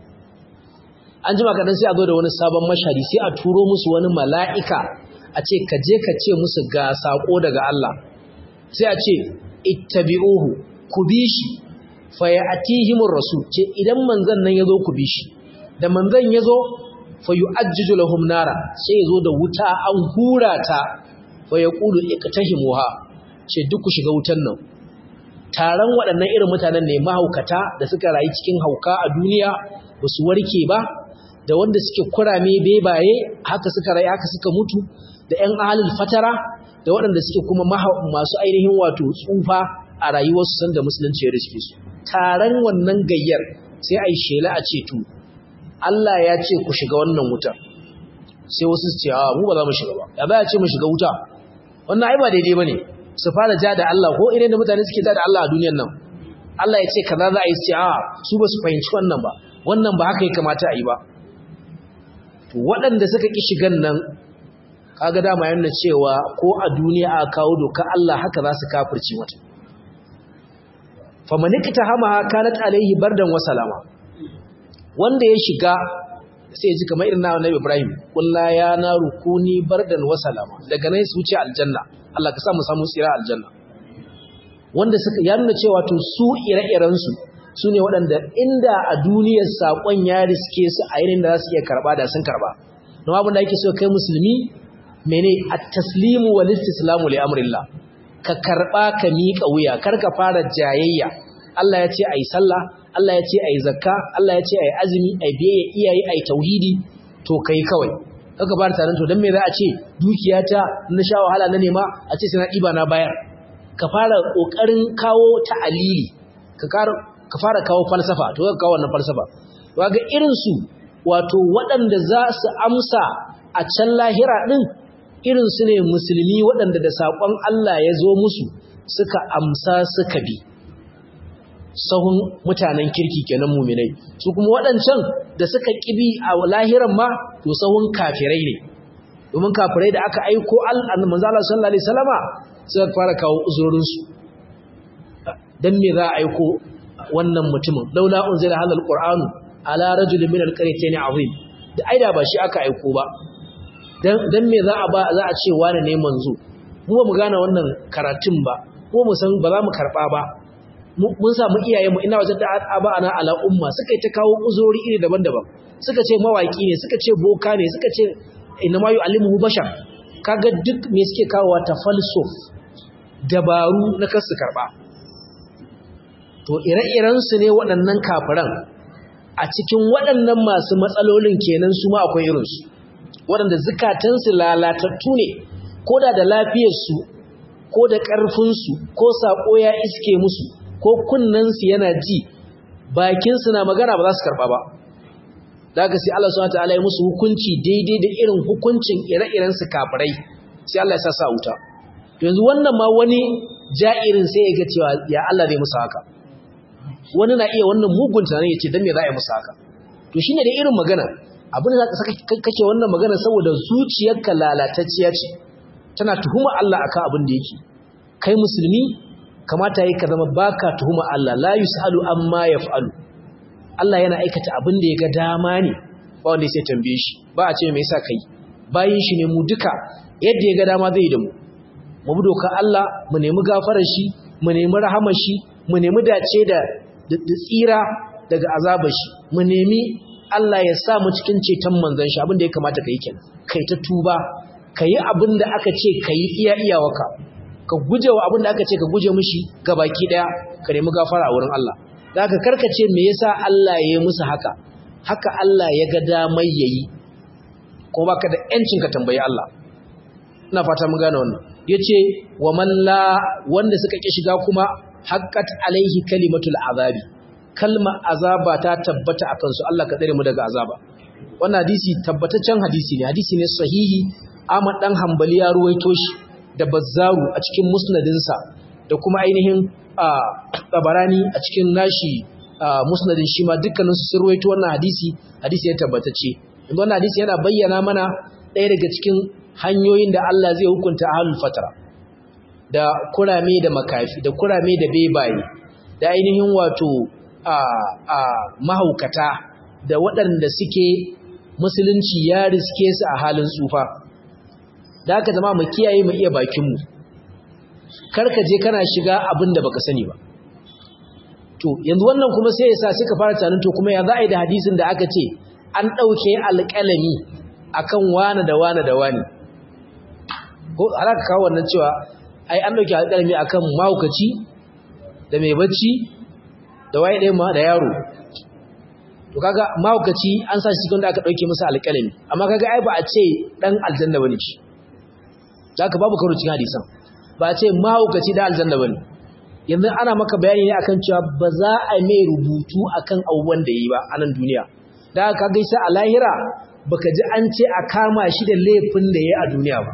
an jima kaɗan sai a zo da wani sabon mashahidi sai a turo musu wani mala'ika a ce ka je ka ce musu ga sako daga Allah sai a ce ittabi'uhu ku bi shi fa ya'tihimur rasul ce idan manzon nan yazo ku bi shi da manzon yazo fa yu'ajjiju lahum nara sai yazo da wuta an hura ta fa yaqulu iqtahimuha ce duk ku shiga wutan nan taron waɗannan irin mutanen ne mahaukata da suka rayu cikin hauka a duniya ba su warke ba da wanda suke kurame bebaye haka suka rayu haka suka mutu da ƴan ahalul fatara da waɗanda suke kuma masu ainihin wato tsufa a rayuwarsu sanda musulunci ya riske su taron wannan gayyar sai a yi shela a ce to Allah ya ce ku shiga wannan wuta sai wasu su ce a mu ba za mu shiga ba ya za a ce mu shiga wuta wannan ai ba daidai ba ne su fara ja da Allah ko irin da mutane suke ja da Allah a duniyan nan Allah ya ce kaza za a yi ce a su ba su fahimci wannan ba wannan ba haka ya kamata a yi ba to waɗanda suka ƙi shigan nan kaga dama yana cewa ko a duniya a kawo doka Allah haka za su kafirci mata famanikta hama kanat alaihi bardan wa salama wanda ya shiga sai ya ji kamar irin na Nabi Ibrahim kullu ya naru kuni bardan wa salama daga nan su wuce aljanna Allah ka sa mu samu tsira aljanna wanda suka ya nuna cewa to su ire-iren su sune waɗanda inda a duniyar sakon ya riske su a irin da za su iya karba da sun karba don abin da yake so kai musulmi mene at-taslimu wal istislamu li amrillah ka karba ka miƙa wuya kar ka fara jayayya Allah ya ce ayi sallah Allah ya ce ayi zakka Allah ya ce ayi azumi ayi biyayya iyaye ayi tauhidi to kai kawai kaga fara tarin to dan me za a ce dukiyata na sha wahala na nema a ce sai na diba na bayar ka fara kokarin kawo ta'alili ka ka fara kawo falsafa to ka kawo wannan falsafa to ga irin su wato waɗanda za su amsa a can lahira din irin su ne musulmi waɗanda da saƙon Allah ya zo musu suka amsa suka bi sahun mutanen kirki kenan muminai su kuma waɗancan da suka ƙibi a lahiran ma to sahun kafirai ne domin kafirai da aka aiko manzo Allah sallallahu alaihi wasallama suka fara kawo uzurorinsu dan me za a aiko wannan mutumin laula unzila hadal qur'anu ala rajulin min alqaryatayn azim da aida ba shi aka aiko ba dan me za a ba za a ce wani ne manzo mu ba mu gane wannan karatun ba ko mu san ba za mu karba ba mun samu iyayenmu ina wajen da aba ana ala umma suka yi ta kawo uzuri iri daban-daban suka ce mawaki ne suka ce boka ne suka ce inna ma yu'allimuhu bashar kaga duk me suke kawo ta falsof dabaru na kasu karba to ire-iren su ne waɗannan kafiran a cikin waɗannan masu matsalolin kenan su ma akwai irinsu waɗanda zukatansu lalatattu ne ko da da lafiyarsu ko da ƙarfinsu ko saƙo ya iske musu ko kunnensu yana ji bakinsu na magana ba za su karɓa ba da aka sai Allah subhanahu wataala ya musu hukunci daidai da irin hukuncin ire-iren su kafirai sai Allah ya sa sa wuta yanzu wannan ma wani ja'irin sai ya ga cewa ya Allah zai musu haka wani na iya wannan mugun tunanin ya ce dan me za a yi musu haka to shine da irin magana abin da za ka kake wannan magana saboda zuciyarka lalatacciya ce tana tuhuma Allah akan abin da yake kai musulmi kamata yi ka zama baka tuhuma Allah la yusalu amma yaf'alu Allah yana aikata abin da ya ga dama ne ba wanda sai tambaye shi ba a ce me yasa kai bayin shi ne mu duka yadda ya ga dama zai da mu mu bi doka Allah mu nemi gafarar shi mu nemi rahamar shi mu nemi dace da tsira daga azabar shi mu nemi Allah ya sa mu cikin ceton manzon shi abin da ya kamata kai kenan kai ta tuba kai abin da aka ce kai iya iyawaka ka guje wa abin da aka ce ka guje mishi gabaki daya ka nemi gafara a wurin Allah da aka karkace me yasa Allah ya yi musu haka haka Allah ya ga damai yayi ko baka da yancin ka tambayi Allah ina fata mun gane wannan yace wa man la wanda suka ki shiga kuma haqqat alaihi kalimatul azabi kalma azaba ta tabbata akan su Allah ka tsare mu daga azaba wannan hadisi tabbataccen hadisi ne hadisi ne sahihi Ahmad dan Hanbali ya ruwaito shi da Bazzaru a cikin musnadinsa da kuma ainihin Tabarani a cikin nashi musnadin shi ma dukkanin su ruwaito wannan hadisi hadisi ya tabbatacce wannan hadisi yana bayyana mana ɗaya daga cikin hanyoyin da Allah zai hukunta ahlul fatra da kurame da makafi da kurame da bebaye da ainihin wato a a mahaukata da waɗanda suke musulunci ya riske su a halin tsufa da haka zama mu kiyaye mu iya bakinmu karka je kana shiga abin da baka sani ba to yanzu wannan kuma sai ya sa suka fara tunanin to kuma ya za a yi da hadisin da aka ce an ɗauke alƙalami akan wane da wane da wane ko alaka kawo wannan cewa ai an ɗauke alƙalami akan mahaukaci da mai bacci da waye ɗaya ma da yaro to kaga mahaukaci an sa shi cikin da aka ɗauke masa alƙalami amma kaga ai ba a ce ɗan aljanna bane shi zaka babu karo cikin hadisan ba a ce mahaukaci da aljanna bane yanzu ana maka bayani ne akan cewa ba za a mai rubutu akan abubuwan da yi ba a nan duniya da aka gaisa a lahira baka ji an ce a kama shi da laifin da ya a duniya ba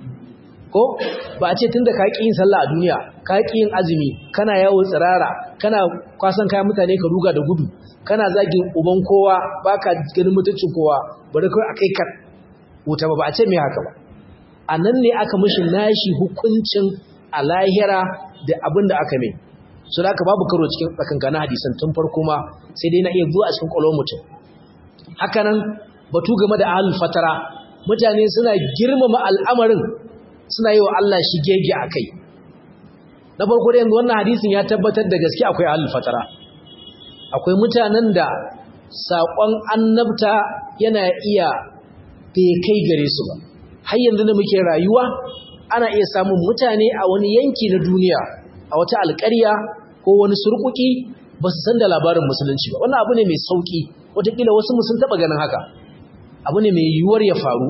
ko ba a ce tunda ka ƙi yin sallah a duniya ka ƙi yin azumi kana yawo tsirara kana kwasan kayan mutane ka ruga da gudu kana zagin uban kowa baka ganin mutuncin kowa bari kai akai ka wuta ba ba a ce me haka ba a nan ne aka mishi nashi hukuncin a lahira da abin da aka mai so da aka babu karo cikin tsakankanin hadisan tun farko ma sai dai na iya zuwa a cikin kwalon mutum hakanan batu game da ahlul fatara mutane suna girmama al'amarin suna yi wa Allah shi gege a kai na farko da yanzu wannan hadisin ya tabbatar da gaske akwai ahlul fatara akwai mutanen da saƙon annabta yana iya bai kai gare su ba har yanzu da muke rayuwa ana iya samun mutane a wani yanki na duniya a wata alƙarya ko wani surkuki ba su san da labarin musulunci ba wannan abu ne mai sauƙi wataƙila wasu sun taɓa ganin haka abu ne mai yiwuwar ya faru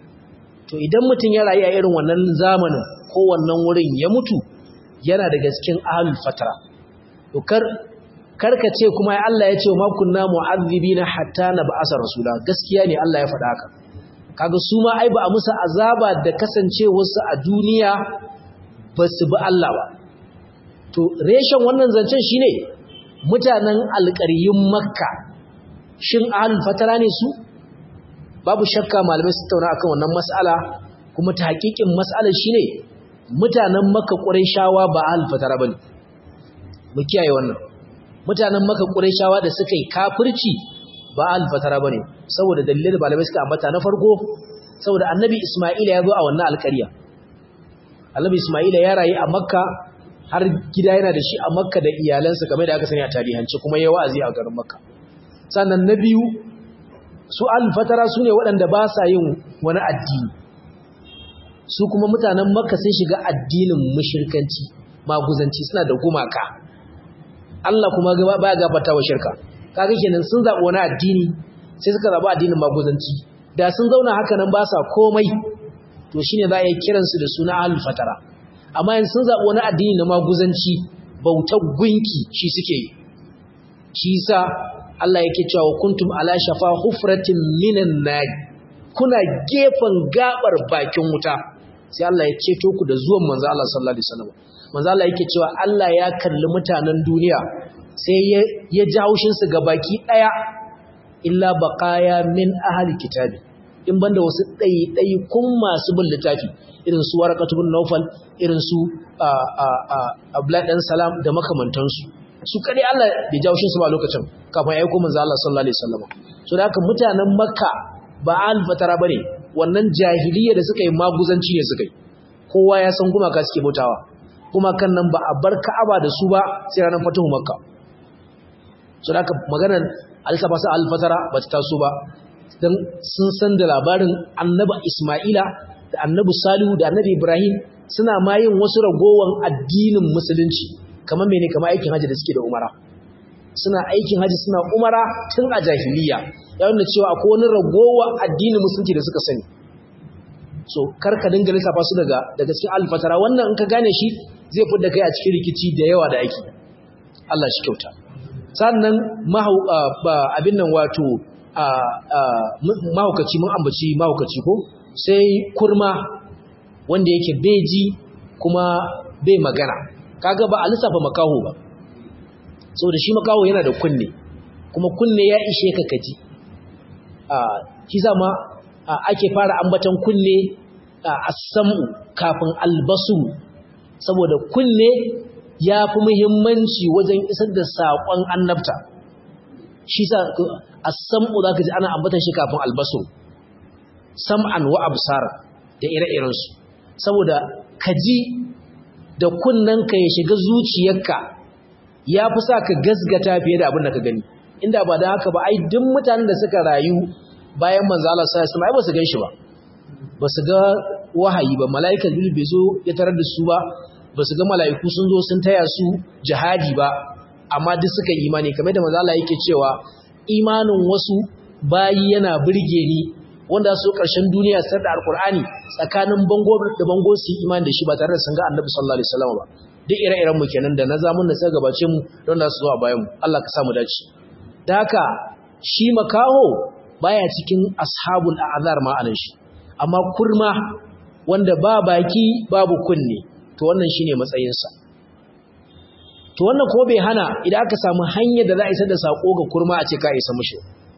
to idan mutum ya rayu a irin wannan zamanin ko wannan wurin ya mutu yana daga cikin ahlul fatara to kar karka ce kuma ya Allah ya ce ma kunna mu'azzibina hatta nab'asa rasula gaskiya ne Allah ya faɗa haka kaga su ma ai ba a musu azaba da kasancewarsu a duniya ba su bi Allah ba to reshen wannan zancen shine mutanen alƙaryun makka shin ahlul fatara ne su babu shakka malamai su tauna akan wannan mas'ala kuma ta hakikin mas'alar shine mutanen makka qurayshawa ba ahlul fatara bane mu kiyaye wannan mutanen makka qurayshawa da suka yi kafirci ba ahlul fatara bane saboda dalilai da malamai suka ambata na farko saboda annabi isma'ila ya zo a wannan alƙarya annabi isma'ila ya rayu a makka har gida yana da shi a makka da iyalansa kamar da aka sani a tarihance kuma ya wa'azi a garin makka sannan na biyu su alfatara su ne waɗanda ba sa yin wani addini su kuma mutanen makka sun shiga addinin mushirkanci maguzanci suna da gumaka Allah kuma ba gabata wa shirka kaga kenan sun zaɓi wani addini sai suka zaɓi addinin maguzanci da sun zauna haka nan ba sa komai to shine za a yi kiransu da suna alfatara amma yanzu sun zaɓi wani addini na maguzanci bautar gunki shi suke yi shi sa Allah yake cewa kuntum ala shafa hufratin minan nar kuna gefen gabar bakin wuta sai Allah ya ceto ku da zuwan manzo Allah sallallahu alaihi wasallam manzo Allah yake cewa Allah ya kalli mutanen duniya sai ya ji haushinsu ga baki ɗaya illa baƙaya min ahali kitabi in banda wasu ɗaiɗai kun masu bin littafi irin su warakatu bin naufal irin su abdullahi ɗan salam da makamantansu su kaɗai Allah bai ji haushinsu ba lokacin kafin ya yi kuma za Allah sallallahu alaihi wasallam so da haka mutanen makka ba alfatara ba ne wannan jahiliya da suka yi maguzanci ne suka yi kowa ya san gumaka suke bautawa kuma kan nan ba a bar ka'aba da su ba sai ranar fatuhu makka so da maganar alisafa su alfatara ba ta taso ba don sun san da labarin annaba ismaila da annabi salihu da annabi ibrahim suna ma yin wasu ragowan addinin musulunci kamar mene kamar aikin hajji da suke da umara suna aikin hajji suna umara tun a jahiliya ya nuna cewa akwai wani ragowa addinin musulunci da suka sani so karka dinga lissafa su daga daga cikin alfatara wannan in ka gane shi zai fi da kai a cikin rikici da yawa da ake Allah shi kyauta sannan abin nan wato mahaukaci mun ambaci mahaukaci ko sai kurma wanda yake beji kuma bai magana kaga ba a lissafa makaho ba saboda shi makaho yana da kunne kuma kunne ya ishe ka kaji shi zama ake fara ambatan kunne a samu kafin albasu saboda kunne ya fi muhimmanci wajen isar da saƙon annabta shi sa a samu za ka ji ana ambatan shi kafin albasu sam'an wa absara da ire-irensu saboda ka ji da kunnanka ya shiga zuciyarka ya fi sa ka gasgata fiye da abin da ka gani inda ba da haka ba ai duk mutanen da suka rayu bayan manzo Allah sallallahu alaihi wasallam ai ba su ganshi ba ba su ga wahayi ba mala'ikan jibril bai zo ya tarar da su ba ba su ga mala'iku sun zo sun taya su jihadi ba amma duk suka yi imani kamar da manzo Allah yake cewa imanin wasu bayi yana burge ni wanda su karshen duniya sai da alqur'ani tsakanin bango da bango su imani da shi ba tare da sun ga annabi sallallahu alaihi wasallam ba duk ire-iren mu kenan da na zamun da sai gabace mu don da su zo a bayan mu Allah ka sa mu dace da haka shi makaho baya cikin ashabul a'zar ma'anar shi amma kurma wanda ba baki babu kunne to wannan shine matsayinsa to wannan ko bai hana idan aka samu hanyar da za a isar da sako ga kurma a ce ka isa mushi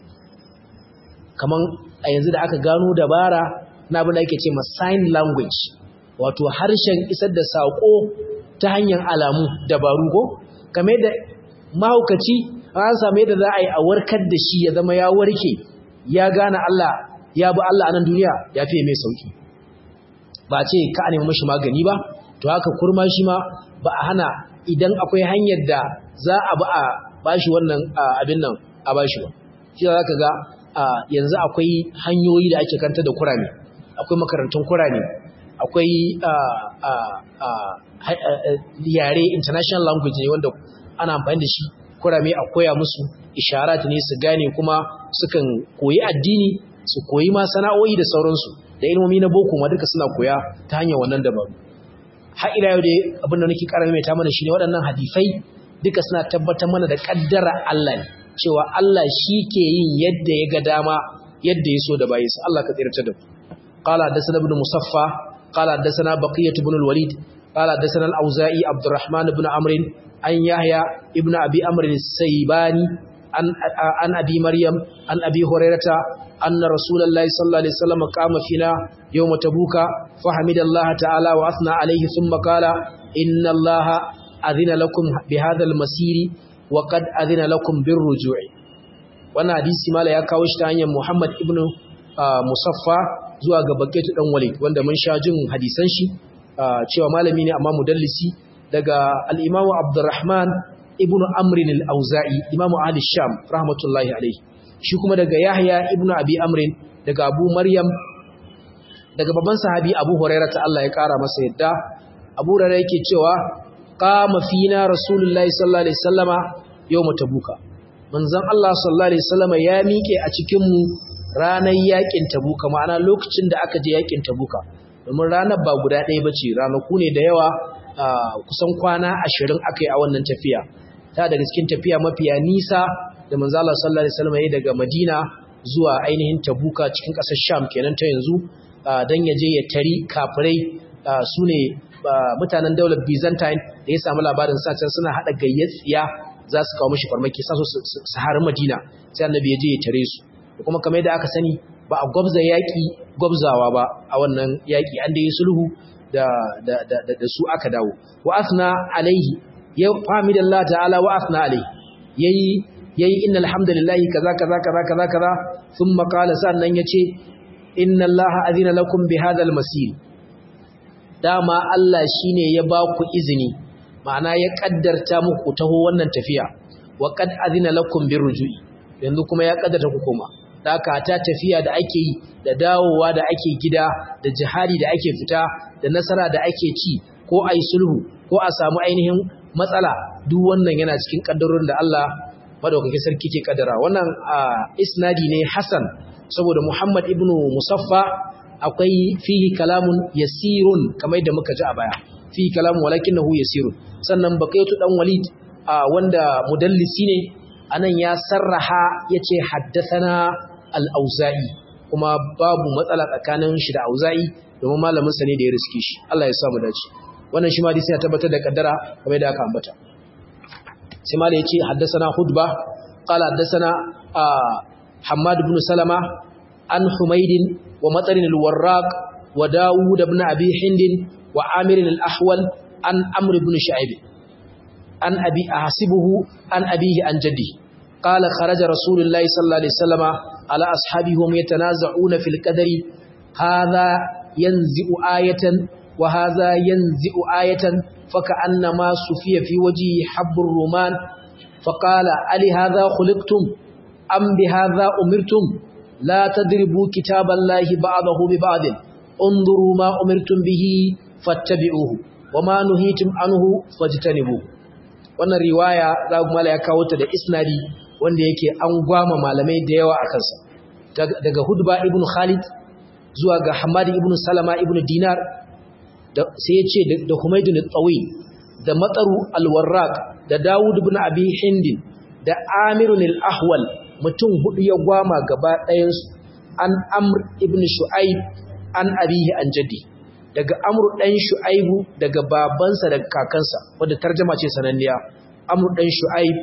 kaman a yanzu da aka gano dabara na abin da ake ce ma sign language wato harshen isar da sako ta hanyar alamu dabaru ko kamar da mahaukaci an samu yadda za a yi a warkar da shi ya zama ya warke ya gane Allah ya bi Allah a nan duniya ya fiye mai sauki ba ce ka nemi mashi magani ba to haka kurma shi ma ba a hana idan akwai hanyar da za a ba a bashi wannan abin nan a bashi ba shi za ka ga yanzu akwai hanyoyi da ake kanta da kurame akwai makarantun kurame akwai yare international language ne wanda ana amfani da shi kurame a koya musu isharat ne su gane kuma sukan koyi addini su koyi ma sana'o'i da sauransu da ilmomi na boko ma duka suna koya ta hanyar wannan dabaru har ila yau dai abin da nake karami mai ta mana shine waɗannan hadisai duka suna tabbatar mana da kaddara Allah ne cewa Allah shi ke yin yadda ya ga dama yadda ya so da bayinsa Allah ka tsirta da qala hadathana ibn musaffa qala hadathana baqiyah ibn al-walid qala hadathana al-auza'i abdurrahman ibn amr an yahya ibn abi amr as-saybani an an abi maryam an abi hurairata anna rasulullahi sallallahu alaihi wasallam qama fina yawm tabuka fahamidallaha ta'ala wa asna alayhi thumma qala inna allaha adhina lakum bihadha al-masiri wa qad adhina lakum birruju'i wannan hadisi mala ya kawo shi ta hanyar Muhammad ibn Musaffa zuwa ga Baketu dan Walid wanda mun sha jin hadisan shi cewa malami ne amma mudallisi daga al-Imam Abdurrahman ibn Amr al-Auza'i Imam Ahli Sham rahmatullahi alayhi shi kuma daga Yahya ibn Abi Amr daga Abu Maryam daga babban sahabi Abu Hurairah ta Allah ya kara masa yadda Abu Hurairah yake cewa qama fina rasulullahi sallallahu alaihi wasallama yawm tabuka manzon Allah sallallahu alaihi wasallama ya miƙe a cikin mu ranar yakin tabuka ma'ana lokacin da aka je yakin tabuka domin ranar ba guda ɗaya bace ranaku ne da yawa kusan kwana 20 akai a wannan tafiya ta daga cikin tafiya mafiya nisa da manzon Allah sallallahu alaihi wasallama ya daga Madina zuwa ainihin tabuka cikin ƙasar Sham kenan ta yanzu dan ya je ya tari kafirai su ne mutanen daular Byzantine da ya samu labarin sacen suna haɗa gayyatsiya za su kawo mishi farmaki sa su su har Madina sai annabi ya je ya tare su kuma kamar yadda aka sani ba a gwabza yaki gwabzawa ba a wannan yaki an da yi sulhu da da da da su aka dawo wa asna alaihi ya hamidallah ta'ala wa asna alaihi yayi yayi innal hamdalillahi kaza kaza kaza kaza kaza thumma qala sannan yace inna allaha azina lakum bi hadha al-masir dama Allah shine ya ba ku izini ma'ana ya kaddarta muku taho wannan tafiya wa qad azina lakum birruju'i yanzu kuma ya kaddarta ku koma daka ta tafiya da ake yi da dawowa da ake gida da jihadi da ake fita da nasara da ake ci ko ai sulhu ko a samu ainihin matsala duk wannan yana cikin kaddarorin da Allah madaukakin sarki ke kaddara wannan isnadi ne hasan saboda Muhammad ibn Musaffa akwai fihi kalamun yasirun kamar yadda muka ji a baya fihi kalamun walakinahu yasirun sannan bakaitu dan walid wanda mudallisi ne anan ya sarraha yace haddathana al-auza'i kuma babu matsala tsakanin shi da auza'i domin malamin sa ne da ya riske shi Allah ya samu dace wannan shi ma dai sai ya tabbatar da kaddara kamar yadda aka ambata sai malai yace haddathana hudba qala haddathana حماد بن سلمة عن حميد ومطر الوراق وداود بن أبي حند وعامر الأحول عن أمر بن شعيب عن أبي أحسبه عن أبيه عن جده قال خرج رسول الله صلى الله عليه وسلم على أصحابه هم يتنازعون في القدر هذا ينزئ آية وهذا ينزئ آية فكأنما سفي في وجهه حب الرومان فقال ألي هذا خلقتم أم بهذا أمرتم لا تدربوا كتاب الله بعضه ببعض انظروا ما أمرتم به فاتبعوه وما نهيتم عنه فاجتنبوه wannan riwaya za ku mala ya kawo ta da isnadi wanda yake an gwama malamai da yawa a kansa daga hudba ibn khalid zuwa ga hamad ibn salama ibn dinar sai ya ce da humaydun tsawi da matsaru alwarraq da dawud ibn abi hindin da amirun al-ahwal mutum hudu ya gwama gaba ɗayansu an amr ibn shu'aib an abihi an jaddi daga amr ɗan shu'aibu daga babansa daga kakansa wadda tarjama ce sananniya amr ɗan shu'aib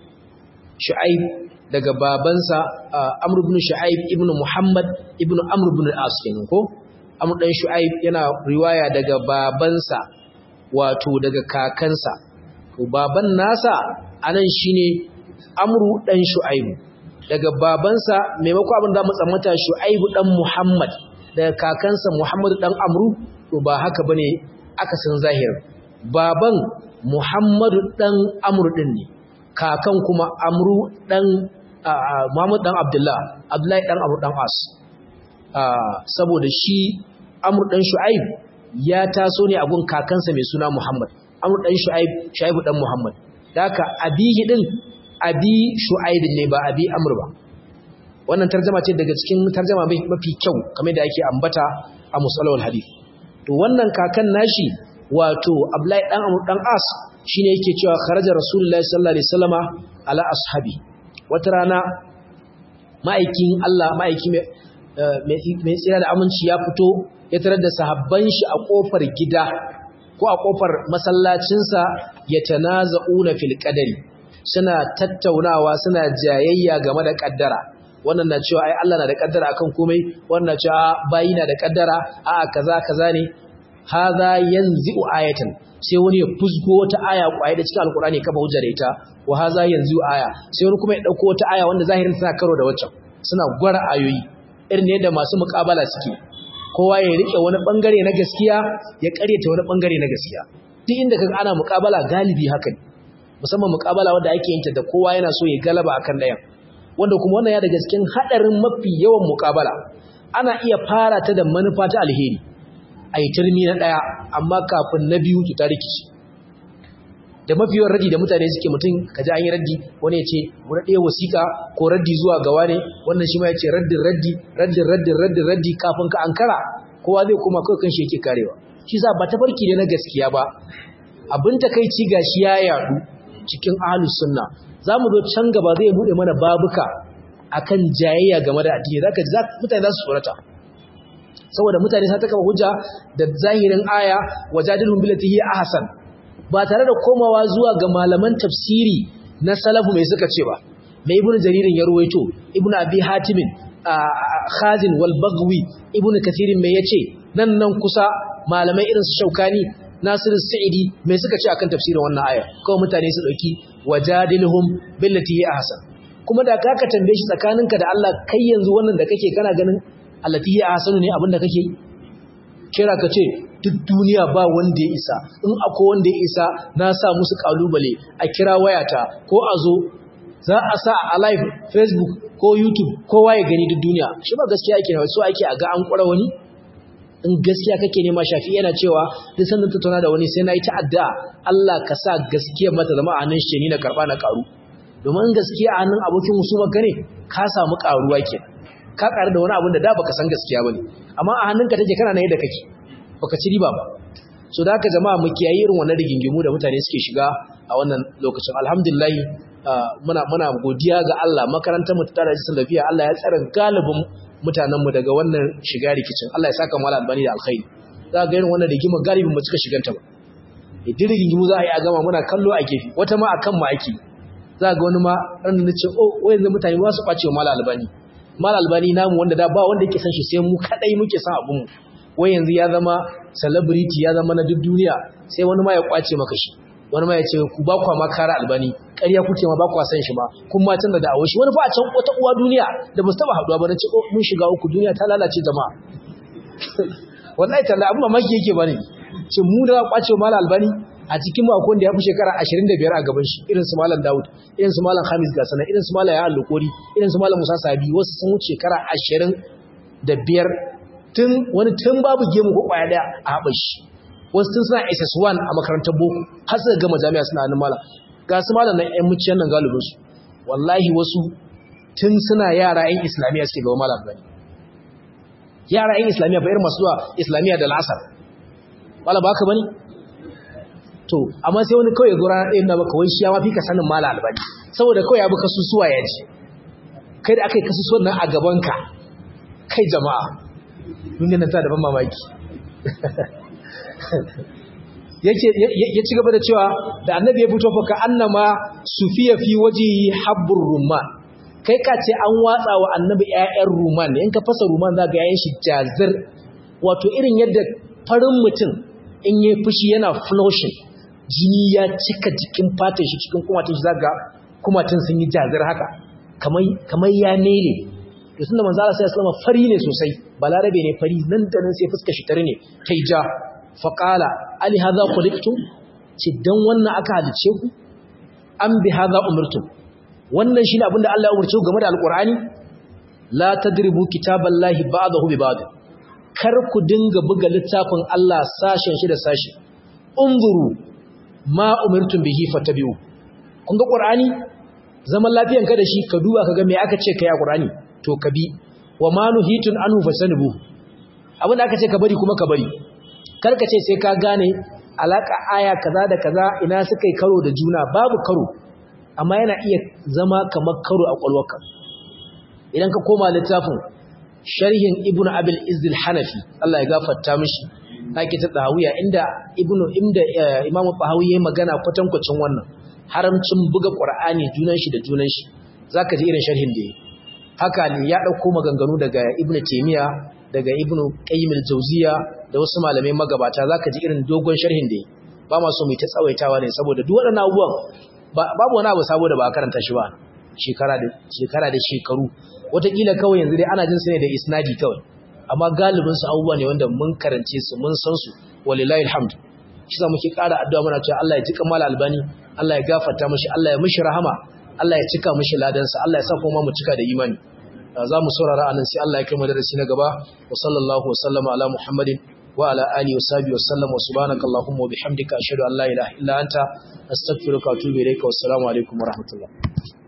shu'aib daga babansa amr ibn shu'aib ibn muhammad ibn amr ibn al-as kenan ko amr ɗan shu'aib yana riwaya daga babansa wato daga kakansa to baban nasa anan shine amru ɗan shu'aibu daga babansa maimako abin da mu tsammata Shu'aibu dan Muhammad daga kakansa Muhammadu dan Amru to ba haka bane aka san zahir baban Muhammadu dan Amru din ne kakan kuma Amru dan Muhammad dan Abdullah Abdullahi dan Amru dan As saboda shi Amru dan Shu'aib ya taso ne a gun kakansa mai suna Muhammad Amru dan Shu'aib Shu'aibu dan Muhammad daka abihi din abi Shu'aib ne ba abi Amr ba wannan tarjuma ce daga cikin tarjuma mafi kyau kamar da ake ambata a musalawal hadith to wannan kakan nashi wato Abdullahi dan Amr dan As shine yake cewa kharaja Rasulullahi sallallahu alaihi wasallama ala ashabi wata rana ma'aikin Allah ma'aiki mai tsira da aminci ya fito ya tarar da sahabban shi a kofar gida ko a kofar masallacinsa ya tanaza'una fil qadari suna tattaunawa suna jayayya game da kaddara wannan na cewa ai Allah na da kaddara akan komai wannan na cewa bayi na da kaddara a'a kaza kaza ne hadha yanzi'u ayatan sai wani ya fusgo wata aya kwaye da cikin alkurani kafa hujja da ita wa hadha yanzi'u aya sai wani kuma ya dauko wata aya wanda zahirin tana karo da waccan suna gwara ayoyi irin ne da masu muƙabala suke kowa ya rike wani bangare na gaskiya ya karyata wani bangare na gaskiya duk inda kaga ana muƙabala galibi haka ne musamman muƙabala wanda ake yin ta da kowa yana so ya galaba akan dayan wanda kuma wannan ya daga cikin hadarin mafi yawan muƙabala ana iya fara ta da manufa ta alheri ai turmi na daya amma kafin na biyu ta rikici da mafi yawan raddi da mutane suke mutum kaji an yi raddi wani ya ce wani ɗaya wasiƙa ko raddi zuwa gawa ne wannan shi ma ya ce raddin raddi raddin raddin raddin raddi kafin ka ankara kowa zai koma kawai kan shi yake karewa shi za ba tafarki ne na gaskiya ba abin takaici gashi ya yadu cikin ahlus sunna zamu zo can gaba zai bude mana babuka akan jayayya game da addini zaka ji mutane za su tsorata saboda mutane sun taka hujja da zahirin aya wajadilhum billati hi ahsan ba tare da komawa zuwa ga malaman tafsiri na salafu mai suka ce ba mai ibnu jaririn ya ruwaito ibnu abi hatimin khazin wal bagwi ibnu kathirin mai yace nan nan kusa malamai irin su shaukani nasiru sa'idi mai suka ce akan tafsirin wannan aya kawai mutane su dauki wajadilhum billati hi ahsan kuma da kaka tambaye shi tsakaninka da Allah kai yanzu wannan da kake kana ganin allati hi ahsanu ne abinda kake kira ka ce duk duniya ba wanda ya isa in akwai wanda ya isa na sa musu kalubale a kira wayata ko a zo za a sa a live facebook ko youtube kowa ya gani duk duniya shi ba gaskiya ake so ake a ga an kwara wani in gaskiya kake nema shafi yana cewa duk sanda tattauna da wani sai na yi ta'adda Allah ka sa gaskiya mata zama a hannun shi ni na karba na karu domin gaskiya a hannun abokin musuma ka ne ka samu karuwa ke ka karu da wani abin da da baka san gaskiya bane amma a hannunka take kana na yadda kake baka ci riba ba so da haka jama'a mu kiyaye irin wannan rigingimu da mutane suke shiga a wannan lokacin alhamdulillah muna muna godiya ga Allah makarantar mu ta tare da lafiya Allah ya tsara galibin mutanenmu daga wannan shiga rikicin Allah ya saka mala albani da alkhairi za ga irin wannan rigima galibin mu suka shiganta ba idan rigingimu za a yi a gama muna kallo a gefe wata ma akan mu ake za ga wani ma ran da nace oh wayannan mutane ba su kwace wa mala albani mala albani namu wanda da ba wanda yake san shi sai mu kadai muke san abun mu wai yanzu ya zama celebrity ya zama na duk duniya sai wani ma ya kwace maka shi wani ma ya ce ku ba kwa makara albani ƙarya kuke ma ba kwa san shi ma kun ma canza da awo shi wani fa a can wata uwa duniya da ba su taba haduwa ba na ce oh mun shiga uku duniya ta lalace jama'a wallahi talla abin mamaki yake bane ce mu da kwace mala albani a cikin mu akwai da ya fi shekara 25 a gaban shi irin su malam Dawud irin su malam Hamis Gasana irin su malam Ya Allukori irin su malam Musa Sabi wasu sun wuce shekara 25 tun wani tun babu gemu ko kwaya daya a haɓar shi wasu tun suna SS1 a makarantar boko har suka gama jami'a suna hannun malam ga su malam nan ƴan muciyan nan galibinsu wallahi wasu tun suna yara ƴan islamiyya suke gaba malam bane yara ƴan islamiyya ba irin masu zuwa islamiyya da lasar wala ba haka bane to amma sai wani kawai gura na ɗayan na maka wai shi ya mafi ka sanin malam albani saboda kawai ya bi kasusuwa ya ji kai da aka yi kasusuwan nan a gabanka kai jama'a duniya nan ta da ban mamaki ya ci gaba da cewa da annabi ya fito faka annama sufiya fi waje habbur rumman kai ka ce an watsa wa annabi ƴaƴan rumman in ka fasa rumman za ga yayin shi jazir wato irin yadda farin mutum in yi fushi yana flushing jini ya cika jikin fatan shi cikin kumatin shi zaga kumatin sun yi jazir haka kamar ya nele to tunda manzo Allah sallallahu alaihi fari ne sosai balarabe ne fari nan da nan sai fuskar shi tare ne tai ja faƙala ali haza kuliktum ce don wannan aka halice ku an bi haza umartum wannan shi ne abinda Allah ya umarce game da alƙur'ani la tadribu kitaballahi ba'dahu bi ba'd kar ku dinga buga littafin Allah sashen shi da sashi unzuru ma umirtum bihi fatabi'u kun ga qur'ani zaman lafiyan ka da shi ka duba ka ga me aka ce kai a qur'ani to ka bi wa ma nuhitun anhu fasanibu abinda aka ce ka bari kuma ka bari karka ce sai ka gane alaka aya kaza da kaza ina suka yi karo da juna babu karo amma yana iya zama kamar karo a kwalwarka idan ka koma littafin sharhin ibnu abil izdil hanafi Allah ya gafarta mishi nake ta dawiya inda ibnu inda imamu bahawi yayin magana kwatankwacin wannan haramcin buga qur'ani junan shi da junan shi zaka ji irin sharhin da yake haka ne ya dauko maganganu daga ibnu taymiya daga ibnu qayyim al-jawziya da wasu malamai magabata zaka ji irin dogon sharhin da yi ba ma so mu ta tsawaitawa ne saboda duk waɗannan abubuwan babu wani abu saboda ba a karanta shi ba shekara da shekara da shekaru wataƙila kawai yanzu dai ana jin su ne da isnadi kawai amma galibin su abubuwa ne wanda mun karance su mun san su walillahi alhamd shi za muke ƙara addu'a muna cewa Allah ya jika mala albani Allah ya gafarta mishi Allah ya mishi rahama Allah ya cika mishi ladansa Allah ya sa kuma mu cika da imani za mu saurara anan sai Allah ya kai mu darasi na gaba wa sallallahu wa sallama ala muhammadin wa ala alihi wa sahbihi wa sallam wa subhanaka allahumma wa bihamdika ashhadu an la ilaha illa anta astaghfiruka wa atubu ilayka wa assalamu alaikum wa rahmatullah